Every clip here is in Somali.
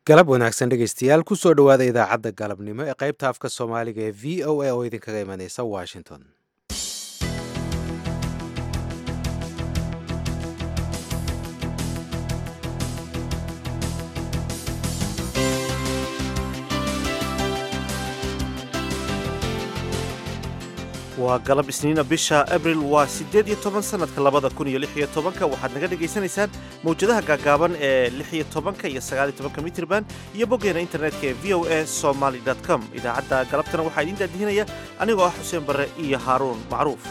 galab wanaagsan dhegaystayaal kusoo dhowaada idaacadda galabnimo ee qaybta afka soomaaliga ee v o a oo idinkaga imanaysa washington waa galab isniina bisha abril waa siddeed iyo toban sannadka labada kun iyo lix iyo tobanka waxaad naga dhagaysanaysaan mawjadaha gaagaaban ee lix iyo tobanka iyo sagaal iyo tobanka mitrban iyo boggeena internetka ee v o a somaly com idaacadda galabtana waxaa idiin daadihinaya anigoo ah xuseen barre iyo haaruun macruuf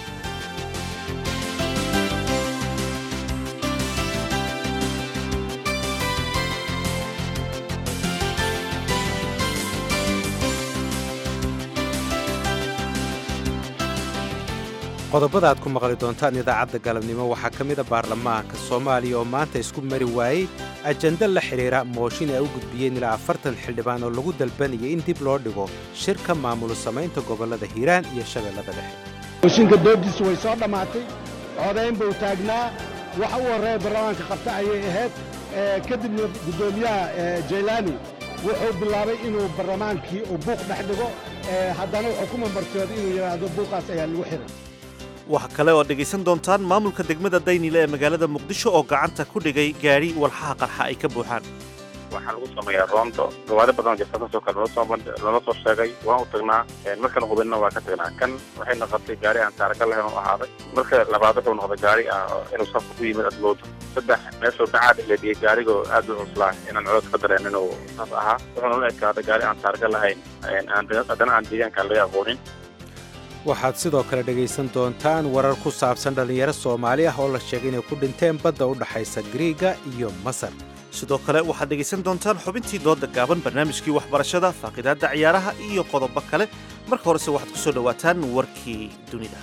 qodobada aad ku maqli doontaan idaacadda galabnimo waxaa ka mida baarlamaanka soomaaliya oo maanta isku mari waayey ajanda la xidhiira mooshin ay u gudbiyeen ilaa afartan xildhibaan oo lagu dalbanayay in dib loo dhigo shirka maamul samaynta gobollada hiiraan iyo shabeellada dhexe mooshinka doodiisu way soo dhammaatay codayn buu taagnaa waxa u horreeya baarlamaanka qabta ayay ahayd kadibna guddoomiyaha jaylaani wuxuu bilaabay inuu barlamaankii uu buuq dhex dhigo haddana wuxuu ku mambarsooday inuu yidhaahdo buuqaas ayaa lagu xihay waxa kale oo dhegaysan doontaan maamulka degmada daynile ee magaalada muqdisho oo gacanta ku dhigay gaadhi walxaha qarxa ay ka buuxaan waxaa lagu sameeyaa roondo gawaari badan jirtaasoo kale loola soo sheegay waan u tagnaa markan hubinna waa ka tagnaa kan waxay noqotay gaari aan taaraka lahayn u ahaaday marka labaad wuxuu noqday gaari ah inuu safka ku yimid adloodo saddex meeshuu dhacaad ilediyey gaarigoo aad u cuslaa inaan codod ka dareen inuu saas ahaa wuxuuna la ekaaday gaari aan taaraka lahayn haddana aan deegaanka laga aqoonin waxaad sidoo kale dhegaysan doontaan warar ku saabsan dhallinyaro soomaali ah oo la sheegay inay ku dhinteen badda u dhaxaysa griiga iyo masar sidoo kale waxaad dhegaysan doontaan xubintii dooda gaaban barnaamijkii waxbarashada faaqidaadda ciyaaraha iyo qodobo kale marka horese waxaad ku soo dhowaataan warkii dunida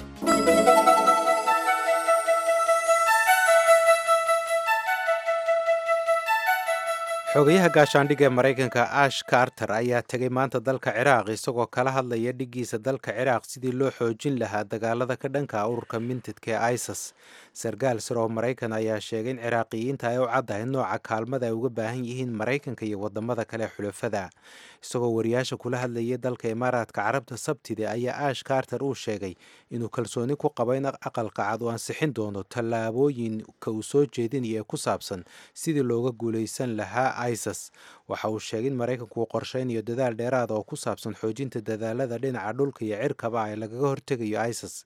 xogayaha gaashaandhigga ee maraykanka ash carter ayaa tegay maanta dalka ciraaq isagoo kala hadlaya dhiggiisa dalka ciraaq sidii loo xoojin lahaa dagaalada ka dhanka ururka mintidka ee isis sarkaal sir oo maraykan ayaa sheegay in ciraaqiyiinta ay u caddahay nooca kaalmada ay uga baahan yihiin maraykanka iyo wadamada kale xulafada isagoo wariyaasha kula hadlayay dalka imaaraadka carabta sabtida ayaa ash carter uu sheegay inuu kalsooni ku qabo in aqalka cad uu ansixin doono tallaabooyinka uu soo jeedinaya ee ku saabsan sidii looga guulaysan lahaa isis waxa uu sheegay in maraykanku uu qorshaynayo dadaal dheeraada oo ku saabsan xoojinta dadaalada dhinaca dhulka iyo cirkaba ay lagaga hortegayo isis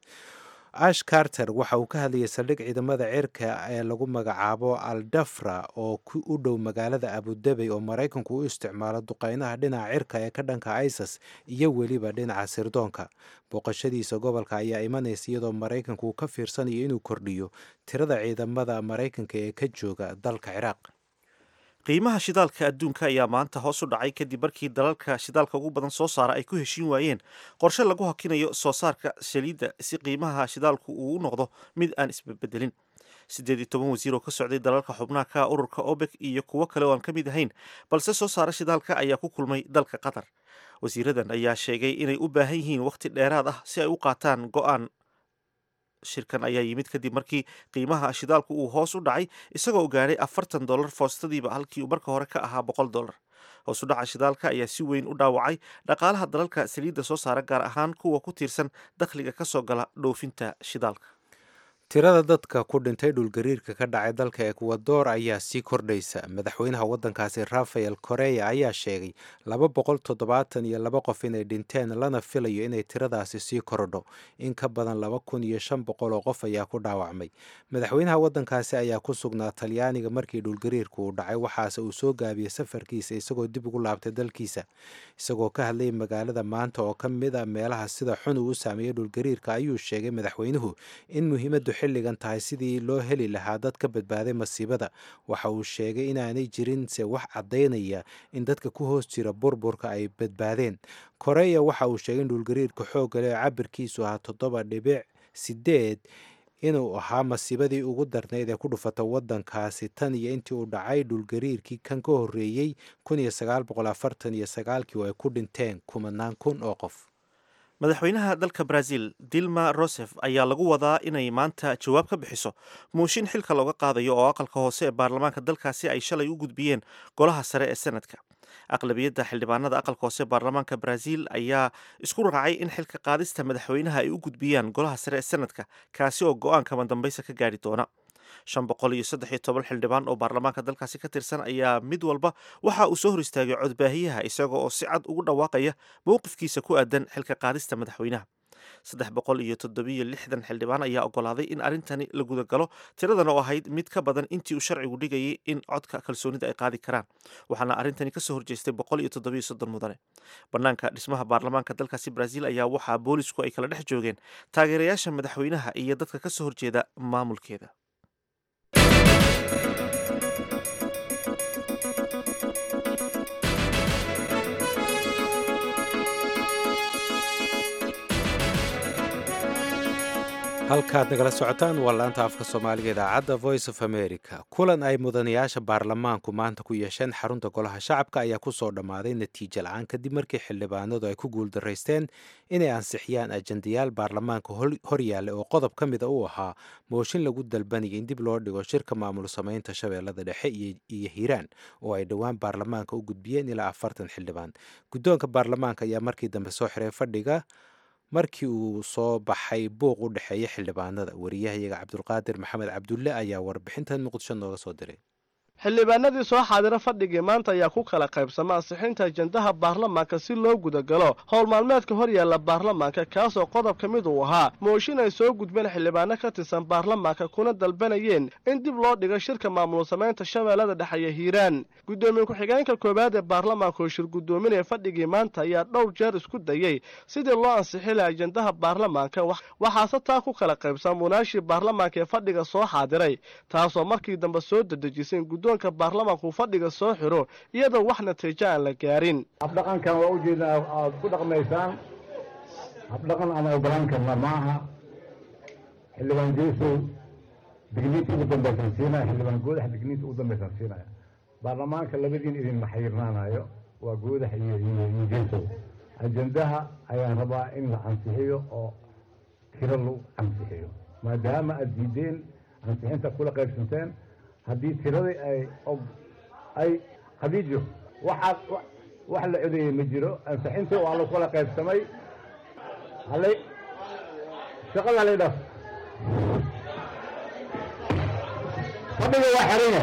ash carter waxa uu ka hadlayay saldhig ciidamada cirka ee lagu magacaabo aldafra oo u dhow magaalada abudabey oo maraykanku u isticmaalo duqeynaha dhinaca cirka ee ka dhanka isis iyo weliba dhinaca sirdoonka booqashadiisa gobolka ayaa imanaysa iyadoo maraykanku uu ka fiirsanayo inuu kordhiyo tirada ciidamada maraykanka ee ka jooga dalka ciraaq qiimaha shidaalka adduunka ayaa maanta hoos u dhacay kadib markii dalalka shidaalka ugu badan soo saara ay ku heshiin waayeen qorshe lagu hakinayo soo saarka saliidda si qiimaha shidaalku uu u noqdo mid aan isbedbedelin siddeed iyo toban wasiir oo ka socday dalalka xubnaha ka ururka obek iyo kuwo kale oo aan ka mid ahayn balse soo saara shidaalka ayaa ku kulmay dalka qatar wasiiradan ayaa sheegay inay u baahan yihiin wakhti dheeraad ah si ay u qaataan go-aan shirkan ayaa yimid kadib markii qiimaha shidaalku uu hoos u dhacay isagoo gaadhay afartan dollar foostadiiba halkii uu marka hore ka ahaa boqol dollar hoos u dhaca shidaalka ayaa si weyn u dhaawacay dhaqaalaha dalalka saliidda soo saara gaar ahaan kuwa ku tiirsan dakhliga ka soo gala dhoofinta shidaalka tirada dadka ku dhintay dhulgariirka ka dhacay dalka ekwador ayaa sii kordhaysa madaxweynaha waddankaasi rafael koreya ayaa sheegay laba boqol toddobaatan iyo laba qof inay dhinteen lana filayo inay tiradaasi sii korodho in ka badan laba kun iyo shan boqol oo qof ayaa ku dhaawacmay madaxweynaha waddankaasi ayaa ku sugnaa talyaaniga markii dhulgariirku uu dhacay waxaase uu soo gaabiyey safarkiisa isagoo dib ugu laabtay dalkiisa isagoo ka hadlayay magaalada maanta oo ka mid a meelaha sida xun uu u saameeyey dhulgariirka ayuu sheegay madaxweynuhu in muhiimaddu xilligan tahay sidii loo heli lahaa dad ka badbaaday masiibada waxa uu sheegay inaanay jirin se wax caddaynaya in dadka ku hoos jira burburka ay badbaadeen koreya waxa uu sheegay in dhulgariirka xoogga leh oo cabirkiisu ahaa toddoba dhibic sideed inuu ahaa masiibadii ugu darnayd ee ku dhufata waddankaasi tan iyo intii uu dhacay dhulgariirkii kan ka horreeyey kun iyo sagaal boqol afartan iyo sagaalkii oo ay ku dhinteen kumanaan kun oo qof madaxweynaha dalka brazil dilma rosef ayaa lagu wadaa inay maanta jawaab ka bixiso muushin xilka looga qaadayo oo aqalka hoose ee baarlamaanka dalkaasi ay shalay u gudbiyeen golaha sare ee senadka aqlabiyadda xildhibaanada aqalka hoose ee baarlamaanka brazil ayaa isku raacay in xilka qaadista madaxweynaha ay u gudbiyaan golaha sare ee senadka kaasi oo go-aanka madambaysa ka gaari doona shan boqol iyo saddex iyo toban xildhibaan oo baarlamaanka dalkaasi ka tirsan ayaa mid walba waxa uu soo hor istaagay codbaahiyaha isaga oo si cad ugu dhawaaqaya mowqifkiisa ku aadan xilka qaadista madaxweynaha saddex boqol iyo toddobiyo lixdan xildhibaan ayaa ogolaaday in arrintani la gudagalo tiradan oo ahayd mid ka badan intii uu sharcigu dhigayay in codka kalsoonida ay qaadi karaan waxaana arrintani kasoo horjeestay boqol iyo toddobiyo soddon mudane banaanka dhismaha baarlamaanka dalkaasi brazil ayaa waxaa boolisku ay kala dhex joogeen taageerayaasha madaxweynaha iyo dadka kasoo horjeeda maamulkeeda halkaad nagala socotaan waa laanta afka soomaaliga idaacadda voice of america kulan ay mudanayaasha baarlamaanku maanta ku yeesheen xarunta golaha shacabka ayaa kusoo dhammaaday natiijo la-aan kadib markii xildhibaanadu ay ku guuldaraysteen inay ansixiyaan ajendayaal baarlamaanka horyaalla oo qodob ka mida uu ahaa mooshin lagu dalbanaya in dib loo dhigo shirka maamul samaynta shabeellada dhexe iyo hiiraan oo ay dhowaan baarlamaanka u gudbiyeen ilaa afartan xildhibaan guddoonka baarlamaanka ayaa markii dambe soo xiray fadhiga markii uu soo baxay buuq u dhexeeya xildhibaanada wariyahayaga cabdulqaadir maxamed cabdulle ayaa warbixintan muqdisho nooga soo diray xildhibaanadii soo xaadira fadhigii maanta ayaa ku kala qaybsama ansixinta ajendaha baarlamaanka si loo gudagalo howl maalmeedka hor yaalla baarlamaanka kaasoo qodob ka mid uu ahaa mooshin ay soo gudbeen xildhibaano ka tirsan baarlamaanka kuna dalbanayeen in dib loo dhigo shirka maamul samaynta shabeellada dhexeeya hiiraan guddoomiye ku-xigeenka koowaad ee baarlamaanka oo shir guddoominaya fadhigii maanta ayaa dhowr jeer isku dayey sidii loo ansixi laha ajendaha baarlamaanka waxaase taa ku kala qaybsan munaashii baarlamaanka ee fadhiga soo xaadiray taasoo markii dambe soo dedejisay guddoonka baarlamaanku fadhiga soo xiro iyadoo wax natiijo aan la gaarin habdhaqankan waa ujeedaa aad ku dhaqmaysaan habdhaqan aan ogolaan karna ma aha xildhibaan jeesow digniinta ugu dambaysan siinaya xildhibaan goodax digniinta ugu dambaysan siinaya baarlamaanka labadiin idinma xayirnaanayo waa goodax iyo iyo jeesow ajendaha ayaan rabaa in la ansixiyo oo tiro lagu ansixiyo maadaama aad diideen ansixinta kula qaybsanteen haddii tiradii ay ay khadiijo waxaad wax la codeeyey ma jiro ansixintii waa lagu kala qaybsamay halay shaqada halay dhaf fadhiga waa xarina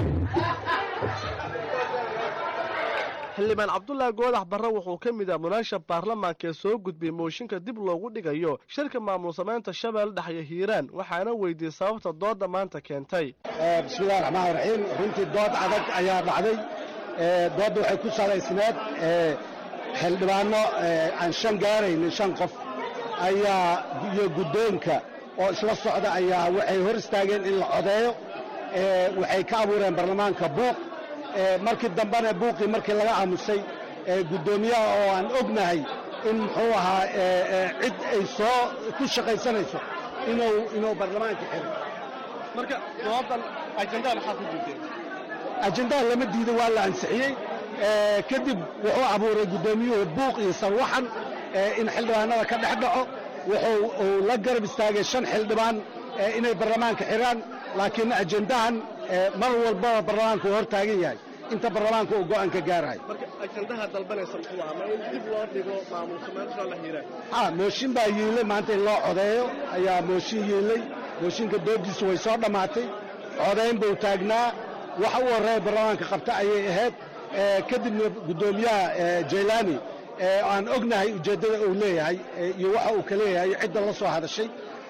xildhibaan cabdulaahi goodax barre wuxuu ka mid ah munaasha baarlamaanka ee soo gudbiyey mooshinka dib loogu dhigayo shirka maamul samaynta shabeelle dhexyo hiiraan waxaana weydiiyey sababta doodda maanta keentay bismillahi raxmaan raxiim runtii dood adag ayaa dhacday doodda waxay ku salaysneed xildhibaano aan shan gaaraynin shan qof ayaa iyo guddoonka oo isla socda ayaa waxay hor istaageen in la codeeyo waxay ka abuureen baarlamaanka buuq markii dambena buuqii markii laga aamusay guddoomiyaha oo aan ognahay in muxuu ahaa cid ay soo ku shaqaysanayso inuu inuu baarlamaanka xiro marka doodan ajendaha maxaa ku diideen ajendaha lama diido waa la ansixiyey kadib wuxuu abuuray guddoomiyuhu buuq iyo sarwaxan in xildhibaanada ka dhex dhaco wuxuu uu la garab istaagay shan xildhibaan inay baarlamaanka xiraan laakiin ajendahan mar walbaba baarlamaanka uu hor taagan yahay inta baarlamaanka uu go'aan ka gaarahay marka ajendaha dalbanaysa muxuu ahaa ma in dib loo dhigo maamul samaynta la hiiraan ha mooshin baa yiilay maanta in loo codeeyo ayaa mooshin yiilay mooshinka doodiisu way soo dhammaatay codayn buu taagnaa waxa u horreeya baarlamaanka qabta ayay ahayd kadibna guddoomiyaha jaylaani aan ognahay ujeeddada uu leeyahay iyo waxa uu ka leeyahay cidda la soo hadashay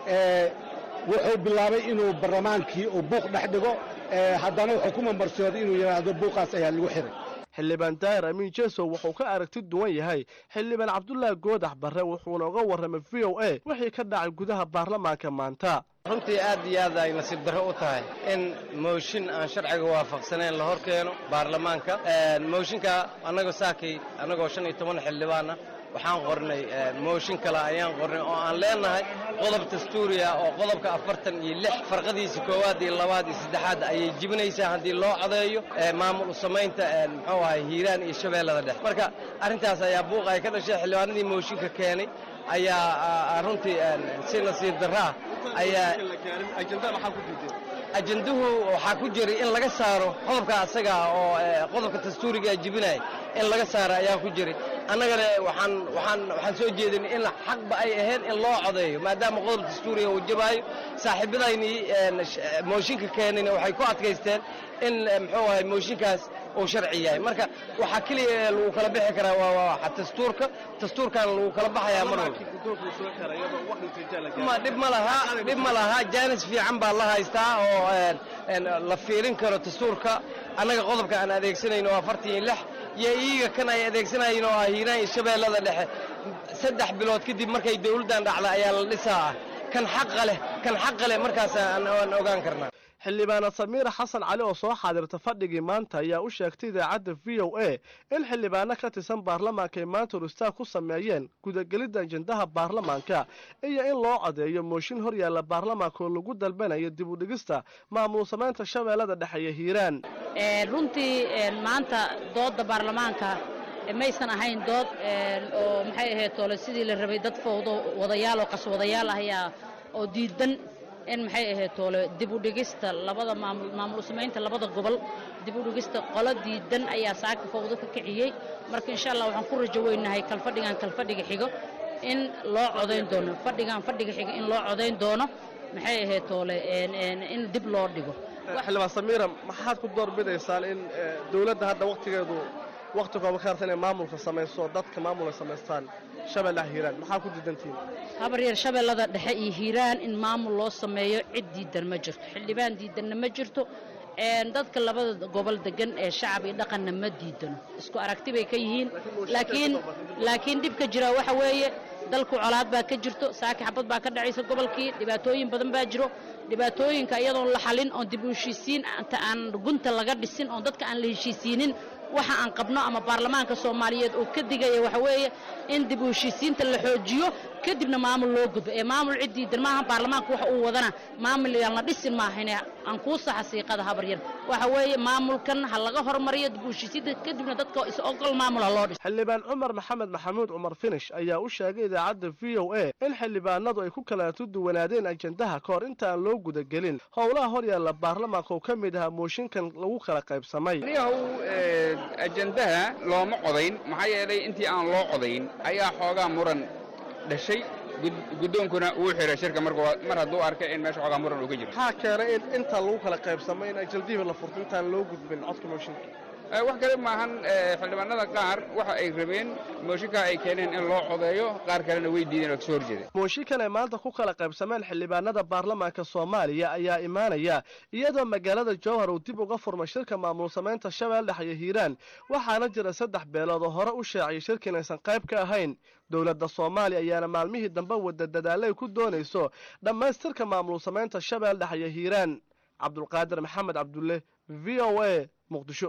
wuxuu bilaabay inuu baarlamaankii uu buuq dhex dhigo haddana wuxuu ku mambarsooday inuu yidhaahdo buuqaas ayaa lagu xiray xildhibaan daahir amiin jesow wuxuu ka aragti duwan yahay xildhibaan cabdulaahi goodax barre wuxuuna uga warramay v o a wixii ka dhacay gudaha baarlamaanka maanta runtii aad iyo aad ay nasiib darro u tahay in mooshin aan sharciga waafaqsanayn la hor keeno baarlamaanka mooshinka annagoo saakay annagoo shan iyo toban xildhibaana waxaan qornay mooshin kale ayaan qornay oo aan leenahay qodob dastuuriya oo qodobka afartan iyo lix farqadiisa koowaad iyo labaad iyo saddexaad ayay jibinaysaa haddii loo codeeyo maamul samaynta muxuu ahay hiiraan iyo shabeellada dhex marka arrintaas ayaa buuq ay ka dhashay xildhibaanadii mooshinka keenay ayaa runtii si nasiib darraa ayaa ajanduhu waxaa ku jiray in laga saaro qodobka asaga oo qodobka dastuuriga jibinaya in laga saaro ayaa ku jiray annagana waxaan waxaan waxaan soo jeedinay in xaqba ay ahayd in loo codeeyo maadaama qodob dastuuriga uu jabaayo saaxiibadaynii mooshinka keenayna waxay ku adkaysteen in muxuu ahay mooshinkaas uu sharci yahay marka waxaa keliya lagu kala bixi karaa waa dastuurka dastuurkan lagu kala baxayaa mar walba dhib ma laha dhib ma laha jaanis fiican baa la haystaa oo la fiirin karo dastuurka annaga qodobka aan adeegsanayno waa afartan iyo lix iyo iyaga kan ay adeegsanayeen oo ah hiiraan iyo shabeellada dhexe saddex bilood kadib markay dawladdan dhacda ayaa la dhisaa ah kan xaqa leh kan xaqa leh markaas aan ogaan karnaa xildhibaana samiira xasan cali oo soo xaadirta fadhigii maanta ayaa u sheegtay idaacadda v o a in xildhibaano ka tirsan baarlamaanka ay maanta horistaag ku sameeyeen gudagelidda ajendaha baarlamaanka iyo in loo codeeyo mooshin hor yaalla baarlamaanka oo lagu dalbanayo dib u dhigista maamul samaynta shabeellada dhexe iyo hiiraan runtii maanta doodda baarlamaanka maysan ahayn dood oo maxay ahayd toole sidii la rabay dad fowdo wadayaal oo qaswadayaal ah ayaa oo diidan in maxay ahayd toole dib u dhigista labada maamul maamul samaynta labada gobol dib u dhigista qolo diidan ayaa saaka fowdo ka kiciyey marka insha allah waxaan ku rajo weynahay kalfadhigan kalfadhiga xigo in loo codayn doono fadhigan fadhiga xigo in loo codayn doono maxay ahayd toole in dib loo dhigo xildhibaan samiira maxaad ku doorbidaysaan in dawladda hadda waktigeedu wakti kooba ka harta inay maamulka samayso dadka maamul ay samaystaan shabeellaha hiiraan maxaa ku diidantihiin habar yar shabeellada dhexe iyo hiiraan in maamul loo sameeyo cid diidan ma jirto xildhibaan diidanna ma jirto dadka labada gobol degan ee shacab iyo dhaqanna ma diidano isku aragti bay ka yihiin laakiin laakiin dhibka jira waxa weeye dalku colaad baa ka jirto saaki xabad baa ka dhacaysa gobolkii dhibaatooyin badan baa jiro dhibaatooyinka iyadoon la xalin oon dib u heshiisiin inta aan gunta laga dhisin oon dadka aan la heshiisiinin waxa aan qabno ama baarlamaanka soomaaliyeed oo ka digaya waxa weeye in dib u heshiisiinta la xoojiyo kadibna maamul loo gudbo ee maamul cid diidan maaha baarlamaanka waxa uu wadana maamul yaan la dhisin maahane aan kuu saxa siiqada habar yar waxa weeye maamulkan ha laga hormariyo dib u heshiisiinta kadibna dadka is ogol maamul ha loo dhiso xildhibaan cumar maxamed maxamuud cumar finish ayaa u sheegay idaacadda v o a in xildhibaanadu ay ku kala duwanaadeen ajendaha ka hor inta aan loo gudagelin howlaha hor yaalla baarlamaanka oo ka mid ahaa mooshinkan lagu kala qaybsamay ajendaha looma codayn maxaa yeelay intii aan loo codayn ayaa xoogaa muran dhashay guddoonkuna uu xiray shirka mar hadduu arkay in meesha xoogaa muran uu ka jiro maxaa keenay in inta lagu kala qaybsamay in ajaldihii la furto intaan loo gudbin codka mooshinka wax kale maahan xildhibaanada qaar waxa ay rabeen mooshinkaa ay keeneen in loo codeeyo qaar kalena way diideen oo kasoo horjeeda mooshinkan ay maanta ku kala qaybsameen xildhibaanada baarlamaanka soomaaliya ayaa imaanaya iyadoo magaalada jowhar uu dib uga furmay shirka maamul samaynta shabeel dhex iyo hiiraan waxaana jira saddex beelood oo hore u shaaciyay shirka inaysan qayb ka ahayn dowladda soomaaliya ayaana maalmihii dambe wada dadaalay ku doonayso dhammaystirka maamul samaynta shabeel dhex iyo hiiraan cabdulqaadir maxamed cabdulle v o a muqdisho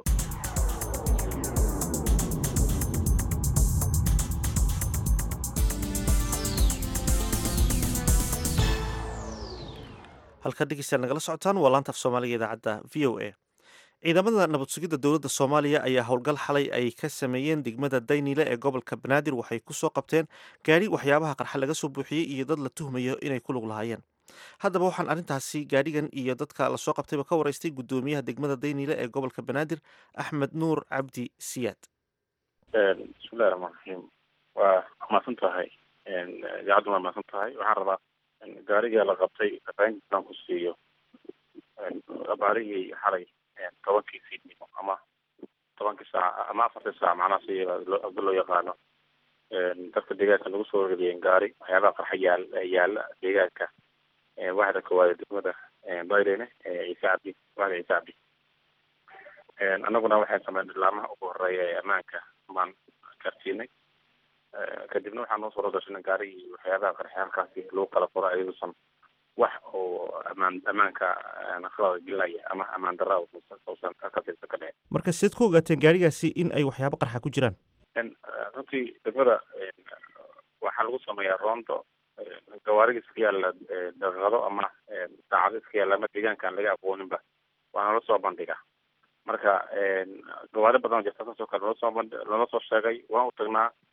halkaad dhegeystayaal nagala socotaan waa laanta af soomaaliga idaacadda v o a ciidamada nabad sugidda dowladda soomaaliya ayaa howlgal xalay ay ka sameeyeen degmada daynile ee gobolka banaadir waxay ku soo qabteen gaadhi waxyaabaha qarxa laga soo buuxiyey iyo dad la tuhmayo inay ku lug lahaayeen haddaba waxaan arrintaasi gaadhigan iyo dadka lasoo qabtayba ka waraystay guddoomiyaha degmada daynile ee gobolka banaadir axmed nuur cabdi siyaad bismillahi raxmaan raxiim waa mahadsan tahay idaacaddu waa mahadsan tahay waxaan rabaa gaariga la qabtay fafahintiisaan ku siiyo abaarihii xalay tobankii fiidnimo ama tobankii saac ama afartii saac macnaha si abda loo yaqaano dadka deegaanka lagu soo wargeliyeen gaari waxyaabaha qarxa yaal yaala deegaanka waxda koowaad degmada bayrene ciise cabdi waxda ciise cabdi annaguna waxaan sameyn ilaamaha ugu horeeya ee ammaanka baan gaarsiinay kadibna waxaa noo soo gashanay gaarigii waxyaabaha qarxay halkaasi lagu kala furo ayaduusan wax oo amaan ammaanka qalada gelinaya ama ammaan darra uusan ka tirsan ka dhicin marka sideed ku ogaateen gaarigaasi in ay waxyaabo qarxa ku jiraan runtii degmada waxaa lagu sameeyaa roonto gawaarida iska yaalla daqiiqado ama saacado iska yaalla ama deegaankaan laga aqooninba waana la soo bandhiga marka gawaari badan jirta kasoo kale loo soo bandhi loola soo sheegay waan u tagnaa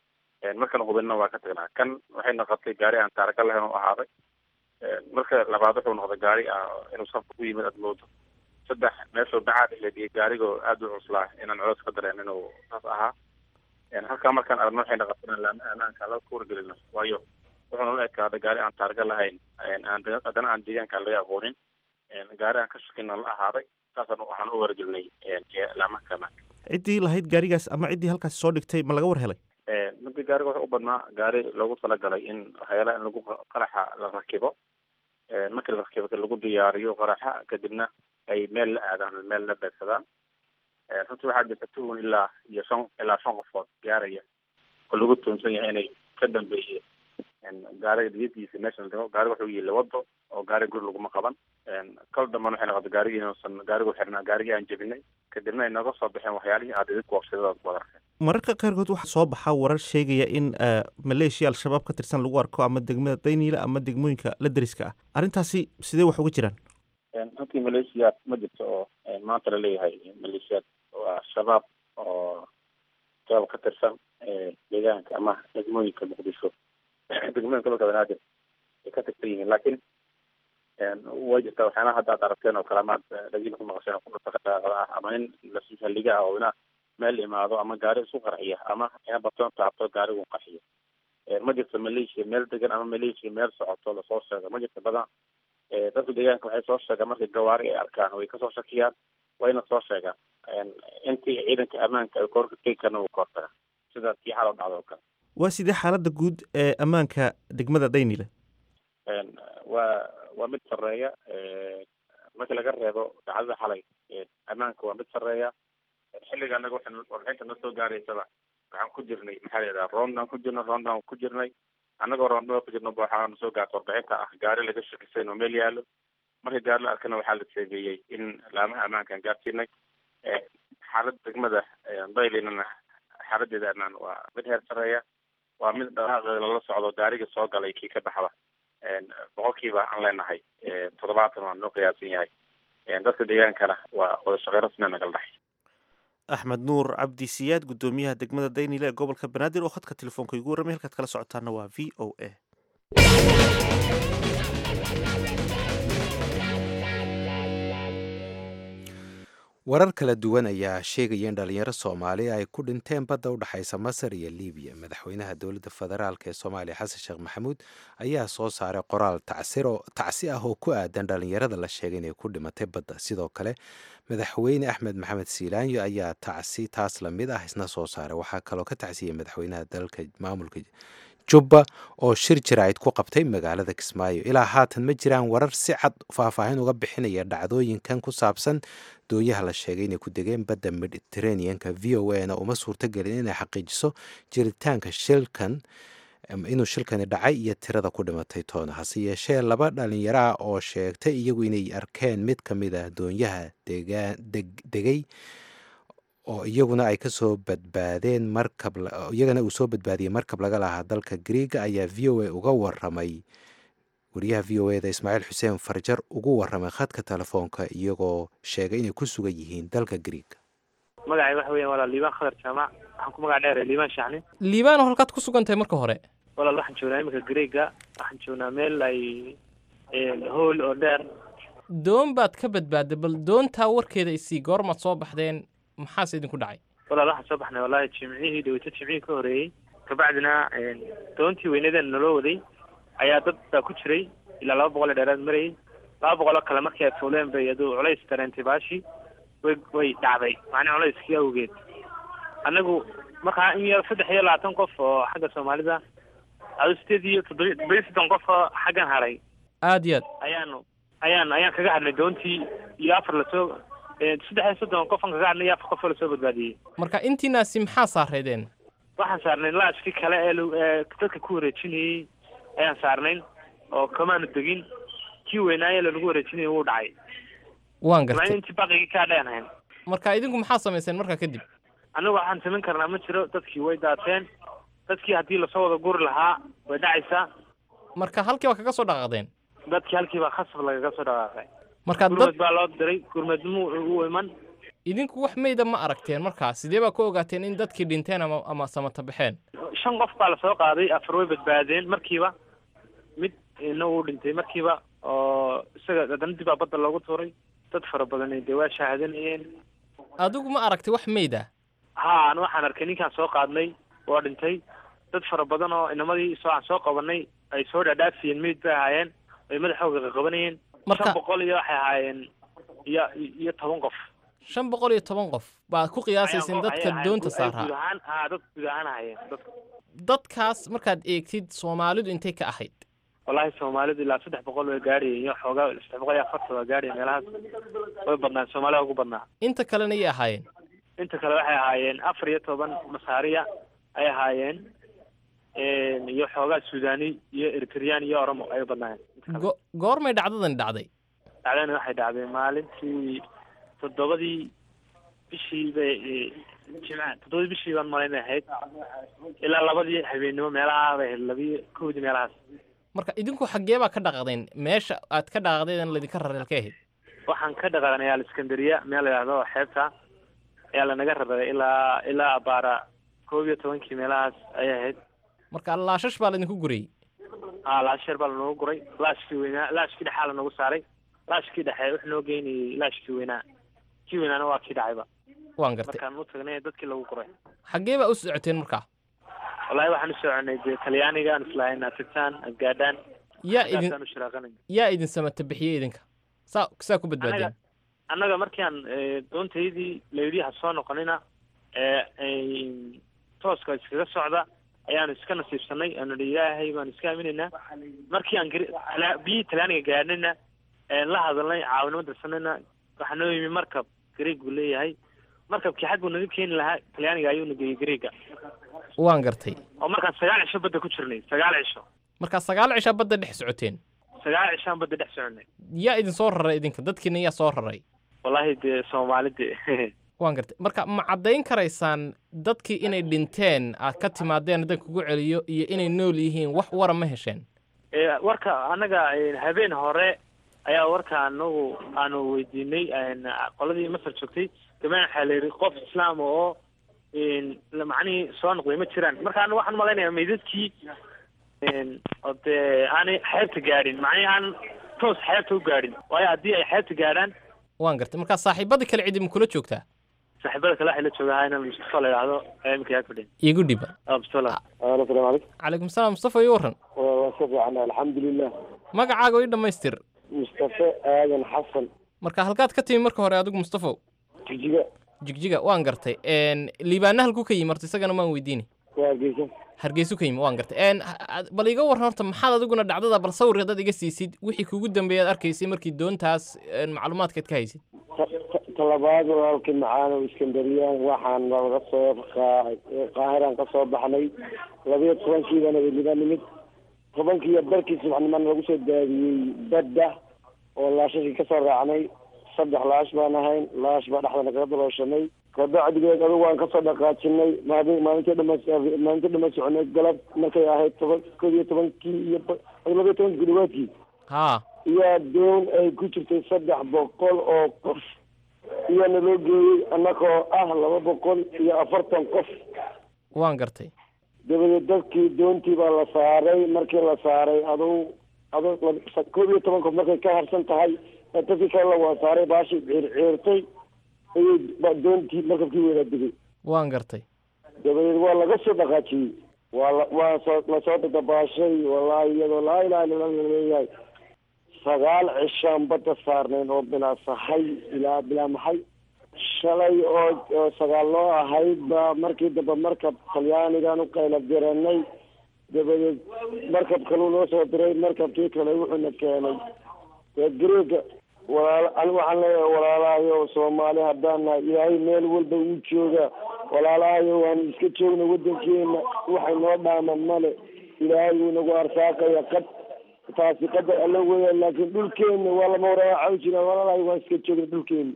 markaan hubinna waa ka tagnaa kan waxay noqotay gaari aan taaraka lahayn oo ahaaday marka labaad wuxuu noqday gaari ah inuu safka ku yimid aad moodo saddex meeshuu bacaad iladiyay gaarigoo aada u cuslaa inaan colos ka dareen inuu saas ahaa halkaa markaan aragno waxay noqotay inaan laama amaanka la kuwargelino waayo wuxuu nala ekaaday gaari aan taarga lahayn aan haddana aan deegaanka laga aqoonin gaari aan ka shakina la ahaaday saasaan waxaan u wargelinay laamaha amaanka ciddii lahayd gaarigaas ama ciddii halkaasi soo dhigtay ma laga war helay midi gaariga wuxuu u badnaa gaari loogu talagalay in waxyaalaha in lagu qaraxa la rakibo markii la rakibo lagu diyaariyo qaraxa kadibna ay meel la aadaan meel la beegsadaan runtii waxaa jirta tuhun ilaa iyo shan ilaa shan qofood gaaraya oo lagu tuunsan yahay inay ka dambeeyeen gaariga diyadiisa meesha la dhigo gaariga wuxuu yihi wado oo gaari guri laguma qaban kal dambana waxay noqotay gaarigii inuusan gaarigu xirnaa gaarigii aan jebinay kadibna ay nooga soo baxeen waxyaalihii aad idinku wabsadadaad ku wadarkeen mararka qaarkood waxaa soo baxaa warar sheegaya in maleeshiya al-shabaab ka tirsan lagu arko ama degmada dayniila ama degmooyinka la deriska ah arrintaasi sidee wax uga jiraan runtii maleeshiyaad ma jirto oo maanta la leeyahay maleeshiyaad waa shabaab oo shabaab ka tirsan deegaanka ama degmooyinka muqdisho degmooyinka dalka banaadir ay ka tirsan yihiin laakiin way jirtaa waxyaalaha hadda ad aragteen oo kale amaad dhagin ku maqasheen ku dhutaqaaqada ah ama in lasu halliga ah oo ina meel imaado ama gaari isu qarxiya ama ina batoon taabto gaarigu qarxiyo ma jirto maleeshiya meel degan ama maleeshiya meel socoto lasoo sheego ma jirto badan dadka deegaanka waxay soo sheegaan markay gawaari ay arkaan way kasoo shakiyaan wayna soo sheegaan intii ciidanka ammaanka ay koorka tegi karna wuu koortaga sida tii xalo dhacdo oo kale waa sidee xaaladda guud ee ammaanka degmada daynile waa waa mid sareeya markii laga reebo dacdada xalay ammaanka waa mid sareeya xilliga anaga waxay warbixinta noo soo gaaraysaba waxaan ku jirnay maxaa la yidhaha roondaan ku jirnay roondaan ku jirnay annagoo roondada ku jirna waxaa soo gaarta warbixinta ah gaari laga shakisay oo meel yaalo markii gaari la arkana waxaa la seegeeyey in laamaha ammaankaan gaarsiinay xaaladda degmada daylinana xaaladeeda ammaan waa mid heer sareeya waa mid dhaqaaqeeda lala socdo gaariga soo galay kii ka baxda boqolkiiba aan leenahay toddobaatan waa noo qiyaasan yahay dadka deegaankana waa wada shaqey rasmia nagal dhaxay axmed nuur cabdi siyaad guddoomiyaha degmada daynile ee gobolka banaadir oo khadka telefoonka igu warramay halkaad kala socotaana waa v o a warar kala duwan ayaa sheegaya in dhalinyaro soomaali ay ku dhinteen badda u dhexaysa masar iyo libiya madaxweynaha dowladda federaalk ee soomaaliya xasan sheekh maxamuud ayaa soo saaray qoraal tacsi ah oo ku aadan dhalinyarada la sheegay inay ku dhimatay badda sidoo kale madaxweyne axmed maxamed siilaanyo ayaa tacsi taas lamid ah isna soo saaray waxaa kaloo ka tacsiyey madaxweynaha dalka maamulka jubba oo shir jaraa'id ku qabtay magaalada kismaayo ilaa haatan ma jiraan warar si cad faahfaahin uga bixinaya dhacdooyinkan ku saabsan dooyaha la sheegay inay ku degeen badda mediteraneanka v o a na uma suurtagelin inay xaqiijiso jiritaanka shilkan inuu shilkani dhacay iyo tirada ku dhimatay toona hase yeeshee laba dhalinyaro ah oo sheegtay iyagu inay arkeen mid ka mid a doonyaha degay oo iyaguna ay kasoo badbaadeen markab iyagana uu soo badbaadiyey markab laga lahaa dalka griiga ayaa v o a uga waramay wariyaha v o eda ismaaciil xuseen farjar ugu waramay khadka telefoonka iyagoo sheegay inay ku sugan yihiin dalka griiga magacay waxa weyan walaal liibaan khadar jaamac waxaan ku magac dheeray liibaan shacni liibaan oo halkaad ku sugan tahay marka hore walaal waxaan joognaa iminka griiga waxaan joognaa meel ay hool oo dheer doon baad ka badbaadday bal doontaa warkeeda isii goormaad soo baxdeen maxaase idinku dhacay walaal waxaan soo baxnay wallahi jimcihii dhaweyto jimcihii ka horeeyey kabacdina doontii weynadeena naloo waday ayaa dad baa ku jiray ilaa laba boqol ee dheeraad marayay laba boqol oo kale markii ay fuuleen bay aduu culays dareentay baashii way way dhacday macnaa culayskii awgeed annagu markaa in yar saddex iyo labaatan qof oo xagga soomaalida adu sideed iyo toddoba toddoba iyo soddon qof oo xaggan haray aad iyo aad ayaanu ayaan ayaan kaga hadnay doontii iyo afar lasoo saddex iyo soddon qofan kaga hadnay iyo afar qof oo lasoo badbaadiyey marka intiinaasi maxaa saareedeen waxaan saarnay laashkii kale ee dadka ku wareejinayey ayaan saarnayn oo kamaanu degin kii weynaaye lanagu wareejinayay wuu dhacay waan gartay intii baqigii kaa dhean hayn marka idinku maxaa samayseen markaa kadib annagu waxaan samayn karnaa ma jiro dadkii way daateen dadkii haddii lasoo wada guri lahaa way dhacaysaa marka halkii baa kaga soo dhaqaaqdeen dadkii halkii baa khasab lagaga soo dhaqaaqay marka gurmed baa loo diray gurmednimo u iman idinku wax meyda ma aragteen markaas sidee baa ku ogaateen in dadkii dhinteen ama ama samata baxeen shan qof baa lasoo qaaday afar way badbaadeen markiiba mid ina uu dhintay markiiba oo isaga haddana dib baa badda loogu tuuray dad fara badan dee waa shaahadanayeen adigu ma aragtay wax meyda ha an waxaan arkay ninkaan soo qaadnay waa dhintay dad fara badan oo inamadii soo aan soo qabanay ay soo dhaadhaafiyeen meyd bay ahaayeen ay madaxooga qaqabanayeen shan boqol iyo waxay ahaayeen iyo iyo toban qof shan boqol iyo toban qof baad ku qiyaasayseen dadka doonta guud saaraa ahaan ha dad guud ahaan ahaayeen dadka dadkaas markaad eegtid soomaalidu intay ka ahayd wallahi soomaalidu ilaa saddex boqol way gaadhayeen iyo xoogaa saddex boqol iyo afartan waa gaadhayeen meelahaas way badnaan soomaalida ugu badnaa inta kalena yay ahaayeen inta kale waxay ahaayeen afar iyo toban masaariya ay ahaayeen iyo xoogaa suudani iyo eritreyaan iyo oromo ay badnaayeen go- goormay dhacdadani dhacday dhacdani waxay dhacday maalintii toddobadii bishii bay jimca toddobadii bishii baan malaynay ahayd ilaa labadii habeennimo meelaha bay ahayd labiyo kowdii meelahaas marka idinku xaggee baa ka dhaqdeen meesha aad ka dhaqdeen laydinka rareer ka ahayd waxaan ka dhaqaaqnay aliskandariya meel la yidhaahdo oo xeebta ayaa lanaga raray ilaa ilaa abaara koob iyo tobankii meelahaas ayay ahayd marka laashash baa laydinku gurayey ha laasheer baa lanoogu guray laashkii weynaa laashkii dhexaa lanogu saaray laashkii dhexe wuxuu noo geynayay laashkii weynaa kii weynaana waa kii dhacayba waan gartay markaan u tagnay dadkii lagu guray xaggee baa u socoteen markaa wallahi waxaan u soconay dee talyaaniga aan islahayn aad aad gaadhaan yaa idin Halkaasaan u shiraaqanay yaa idin samata bixiyey idinka saa saa ku badbaadeen Anaga- annaga markaan eh, doontaydii layidhi ha soo noqonina ee ay tooska iskaga socda ayaanu iska nasiibsanay aanu idhi ilaahay baanu iska aaminaynaa markii aan gari- tala- biyihii talyaaniga gaadhnayna een la hadalnay caawinimo dirsanayna waxaa noo yimi markab gariig buu leeyahay markabkii xag buu naga keeni lahaa talyaaniga ayuu nageeyey gariiga waan gartay oo markaan sagaal cisho badda ku jirnay sagaal cisho markaa sagaal cishaa badda dhex socoteen sagaal cishaan badda dhex soconay yaa idin soo raray idinka dadkiina yaa soo raray wallahi dee soomaalide waan gartay marka ma caddayn karaysaan dadkii inay dhinteen aad ka timaadeen haddaan kugu celiyo iyo inay nool yihiin wax wara ma hesheen Ee, warka annaga een, habeen hore ayaa warka anagu aanu weydiinay een, qoladii masar joogtay gabadhan waxaa la yidhi qof islaam oo een, la- macnihii soo noqday ma jiraan marka aniga waxaan malaynayaa meydadkii een, oo dee aanay xeebta gaadhin macnihii aan toos xeebta u gaadhin waayo haddii ay xeebta gaadhaan waan gartay markaa saaxiibadii kale cidi ma kula joogtaa saaxiibada kale waxay la joogaa inaan mustafa la yidhaahdo ayaa iminka yaa fadhiya iigu dhiba absala asalaamu calaykum calaykum salaam mustafa iyo warran waa waa si fiican alxamdulilah magacaaga ii dhammaystir mustafe aadan xasan marka halkaad ka timi marka hore adigu mustafow jijiga jigjiga waan gartay n liibaana halkuu ka yimi horta isagana maan weydiini waa hargeysa hargeysu ka yimi waan gartay n bal iga warran horta maxaad adiguna dhacdada bal sawir haddaad iga siisid wixii kugu dambeeyaad arkaysay markii doontaas een, macluumaadkaad ka haysid talabaad walaalkii macaanow iskandariyaan waxaan laga soo qaa- qaahiraan ka soo baxnay labiyo tobankiibana weliba nimid tobankiiyo barkii subaxnimana lagu soo daadiyey badda oo laashashii kasoo raacnay saddex laash baan ahayn laash baa dhexda nagaga dalooshanay kabacdigeed adigu waan kasoo dhaqaajinay maalin maalintii dhama maalintii dhama soconay galab markay ahayd toban kod iyo tobankii iyo ba- labiyo tobankii kudhawaadkii haa iyo doon ay ku jirtay saddex boqol oo qof iyaana loo geeyey annagoo ah laba boqol iyo afartan qof waan gartay dabadeed dadkii doontii baa la saaray markii la saaray aduu aduu lab- koob iyo toban qof markay ka harsan tahay ee dadkii kale la waa saaray baashii ciirciirtay ayay ba- doontii markabkii wada digay waan gartay dabadeed waa laga soo dhaqaajiyey waa la waa soo lasoo dadabaashay wallaahi iyadoo laa ilaha illa allah leeyahay sagaal cishaan badda saarnayn oo bilaa sahay ilaa bilaa maxay shalay oo oo sagaal loo ahayd baa markii dambe markab talyaanigan u qayla diranay dabadeed markab kaluu noo soo diray markabkii kale wuxuuna keenay ee greega walaal ani waxaan leeyahay walaalahayo soomaali haddaan nahay ilaahay meel walba uu jooga walaalahayo waan iska joogna waddankeena waxay noo dhaaman male ilaahay wuu nagu arsaaqaya qad taasi qadar alla weya laakiin dhulkeena waa lama waraacaw jiraan walaalahayo waan iska joogna dhulkeena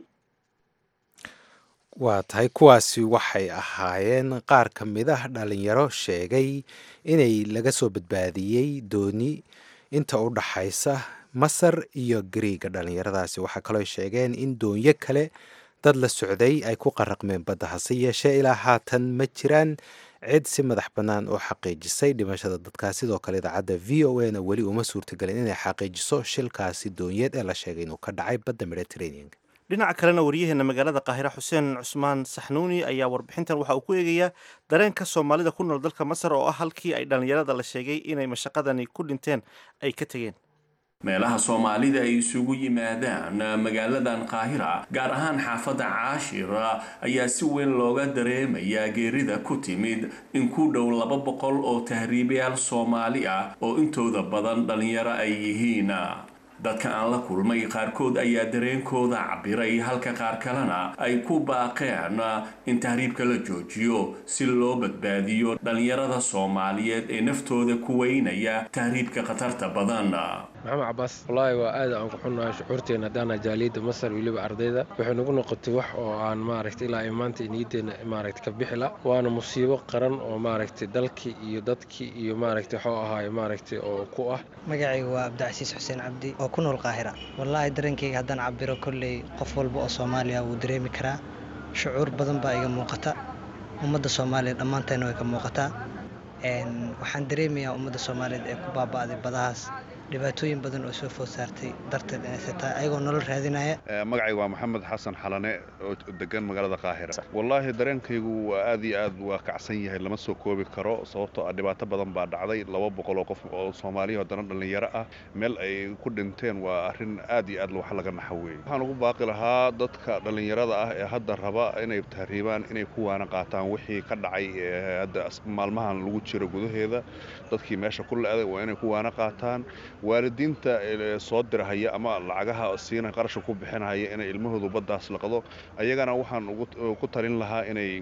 waa tahay kuwaasi waxay ahaayeen qaar ka mid ah dhalinyaro sheegay inay laga soo badbaadiyey dooni inta u dhaxaysa masar iyo gariiga dhalinyaradaasi waxaa kaloo sheegeen in doonyo kale dad la socday ay ku qaraqmeen badda hase yeeshee ilaa haatan ma jiraan cid si madax bannaan oo xaqiijisay dhimashada dadkaas sidoo kale idaacadda v o a na weli uma suurtagelin inay xaqiijiso shilkaasi doonyeed ee la sheegay inuu ka dhacay badda mediterraneanka dhinaca kalena waryaheena magaalada qaahira xuseen cusmaan saxnuuni ayaa warbixintan waxa uu ku eegayaa dareenka soomaalida ku nool dalka masar oo ah halkii ay dhallinyarada la sheegay inay mashaqadani ku dhinteen ay ka tegeen meelaha soomaalida ay isugu yimaadaan magaaladan qaahira gaar ahaan xaafadda caashir ayaa si weyn looga dareemayaa geerida ku timid in ku dhow laba boqol oo tahriibayaal soomaali ah oo intooda badan dhallinyaro ay yihiin dadka aan la kulmay qaarkood ayaa dareenkooda cabiray halka qaar kalena ay ku baaqeen in tahriibka la joojiyo si loo badbaadiyo dhallinyarada soomaaliyeed ee naftooda ku weynaya tahriibka khatarta badan maxamed cabaas wallaahi waa aad aan ku xunnahay shucuurteena haddaana jaaliyadda masar weliba ardayda waxay nagu noqotay wax oo aan maaragtay ilaa ay maanta niyaddeena maaragtay ka bixila waana musiibo qaran oo maaragtay dalkii iyo dadkii iyo maaragtay waxuu ahaay maaragtay oo ku ah magacayga waa cabdicasiis xuseen cabdi oo ku nool qaahira wallaahi dareenkayga haddaan cabiro kolley qof walba oo soomaaliya wuu dareemi karaa shucuur badan baa iga muuqata ummadda soomaaliya dhammaanteena way ka muuqataa waxaan dareemayaa ummadda soomaaliyeed ee ku baaba'day badahaas dhibaatooyin badan oo soo food saartay darteed inayse tahay ayagoo nolol raadinaya magacayga waa maxamed xasan xalane oo degan magaalada qaahira wallaahi dareenkaygu waa aad iyo aad waa kacsan yahay lama soo koobi karo sababtoo ah dhibaato badan baa dhacday laba boqol oo qof oo soomaaliya haddana dhallinyaro ah meel ay ku dhinteen waa arrin aad iyo aad wax laga naxa weeye waxaan ugu baaqi lahaa dadka dhallinyarada ah ee hadda raba inay tahriibaan inay kuwaana qaataan wixii ka dhacay hadda maalmahan lagu jiro gudaheeda dadkii meesha ku le-day waa inay kuwaana qaataan waalidiinta soo dirahaya ama lacagaha siina qarasha ku bixinahaya inay ilmahoodu baddaas laqdo ayagana waxaan ku talin lahaa inay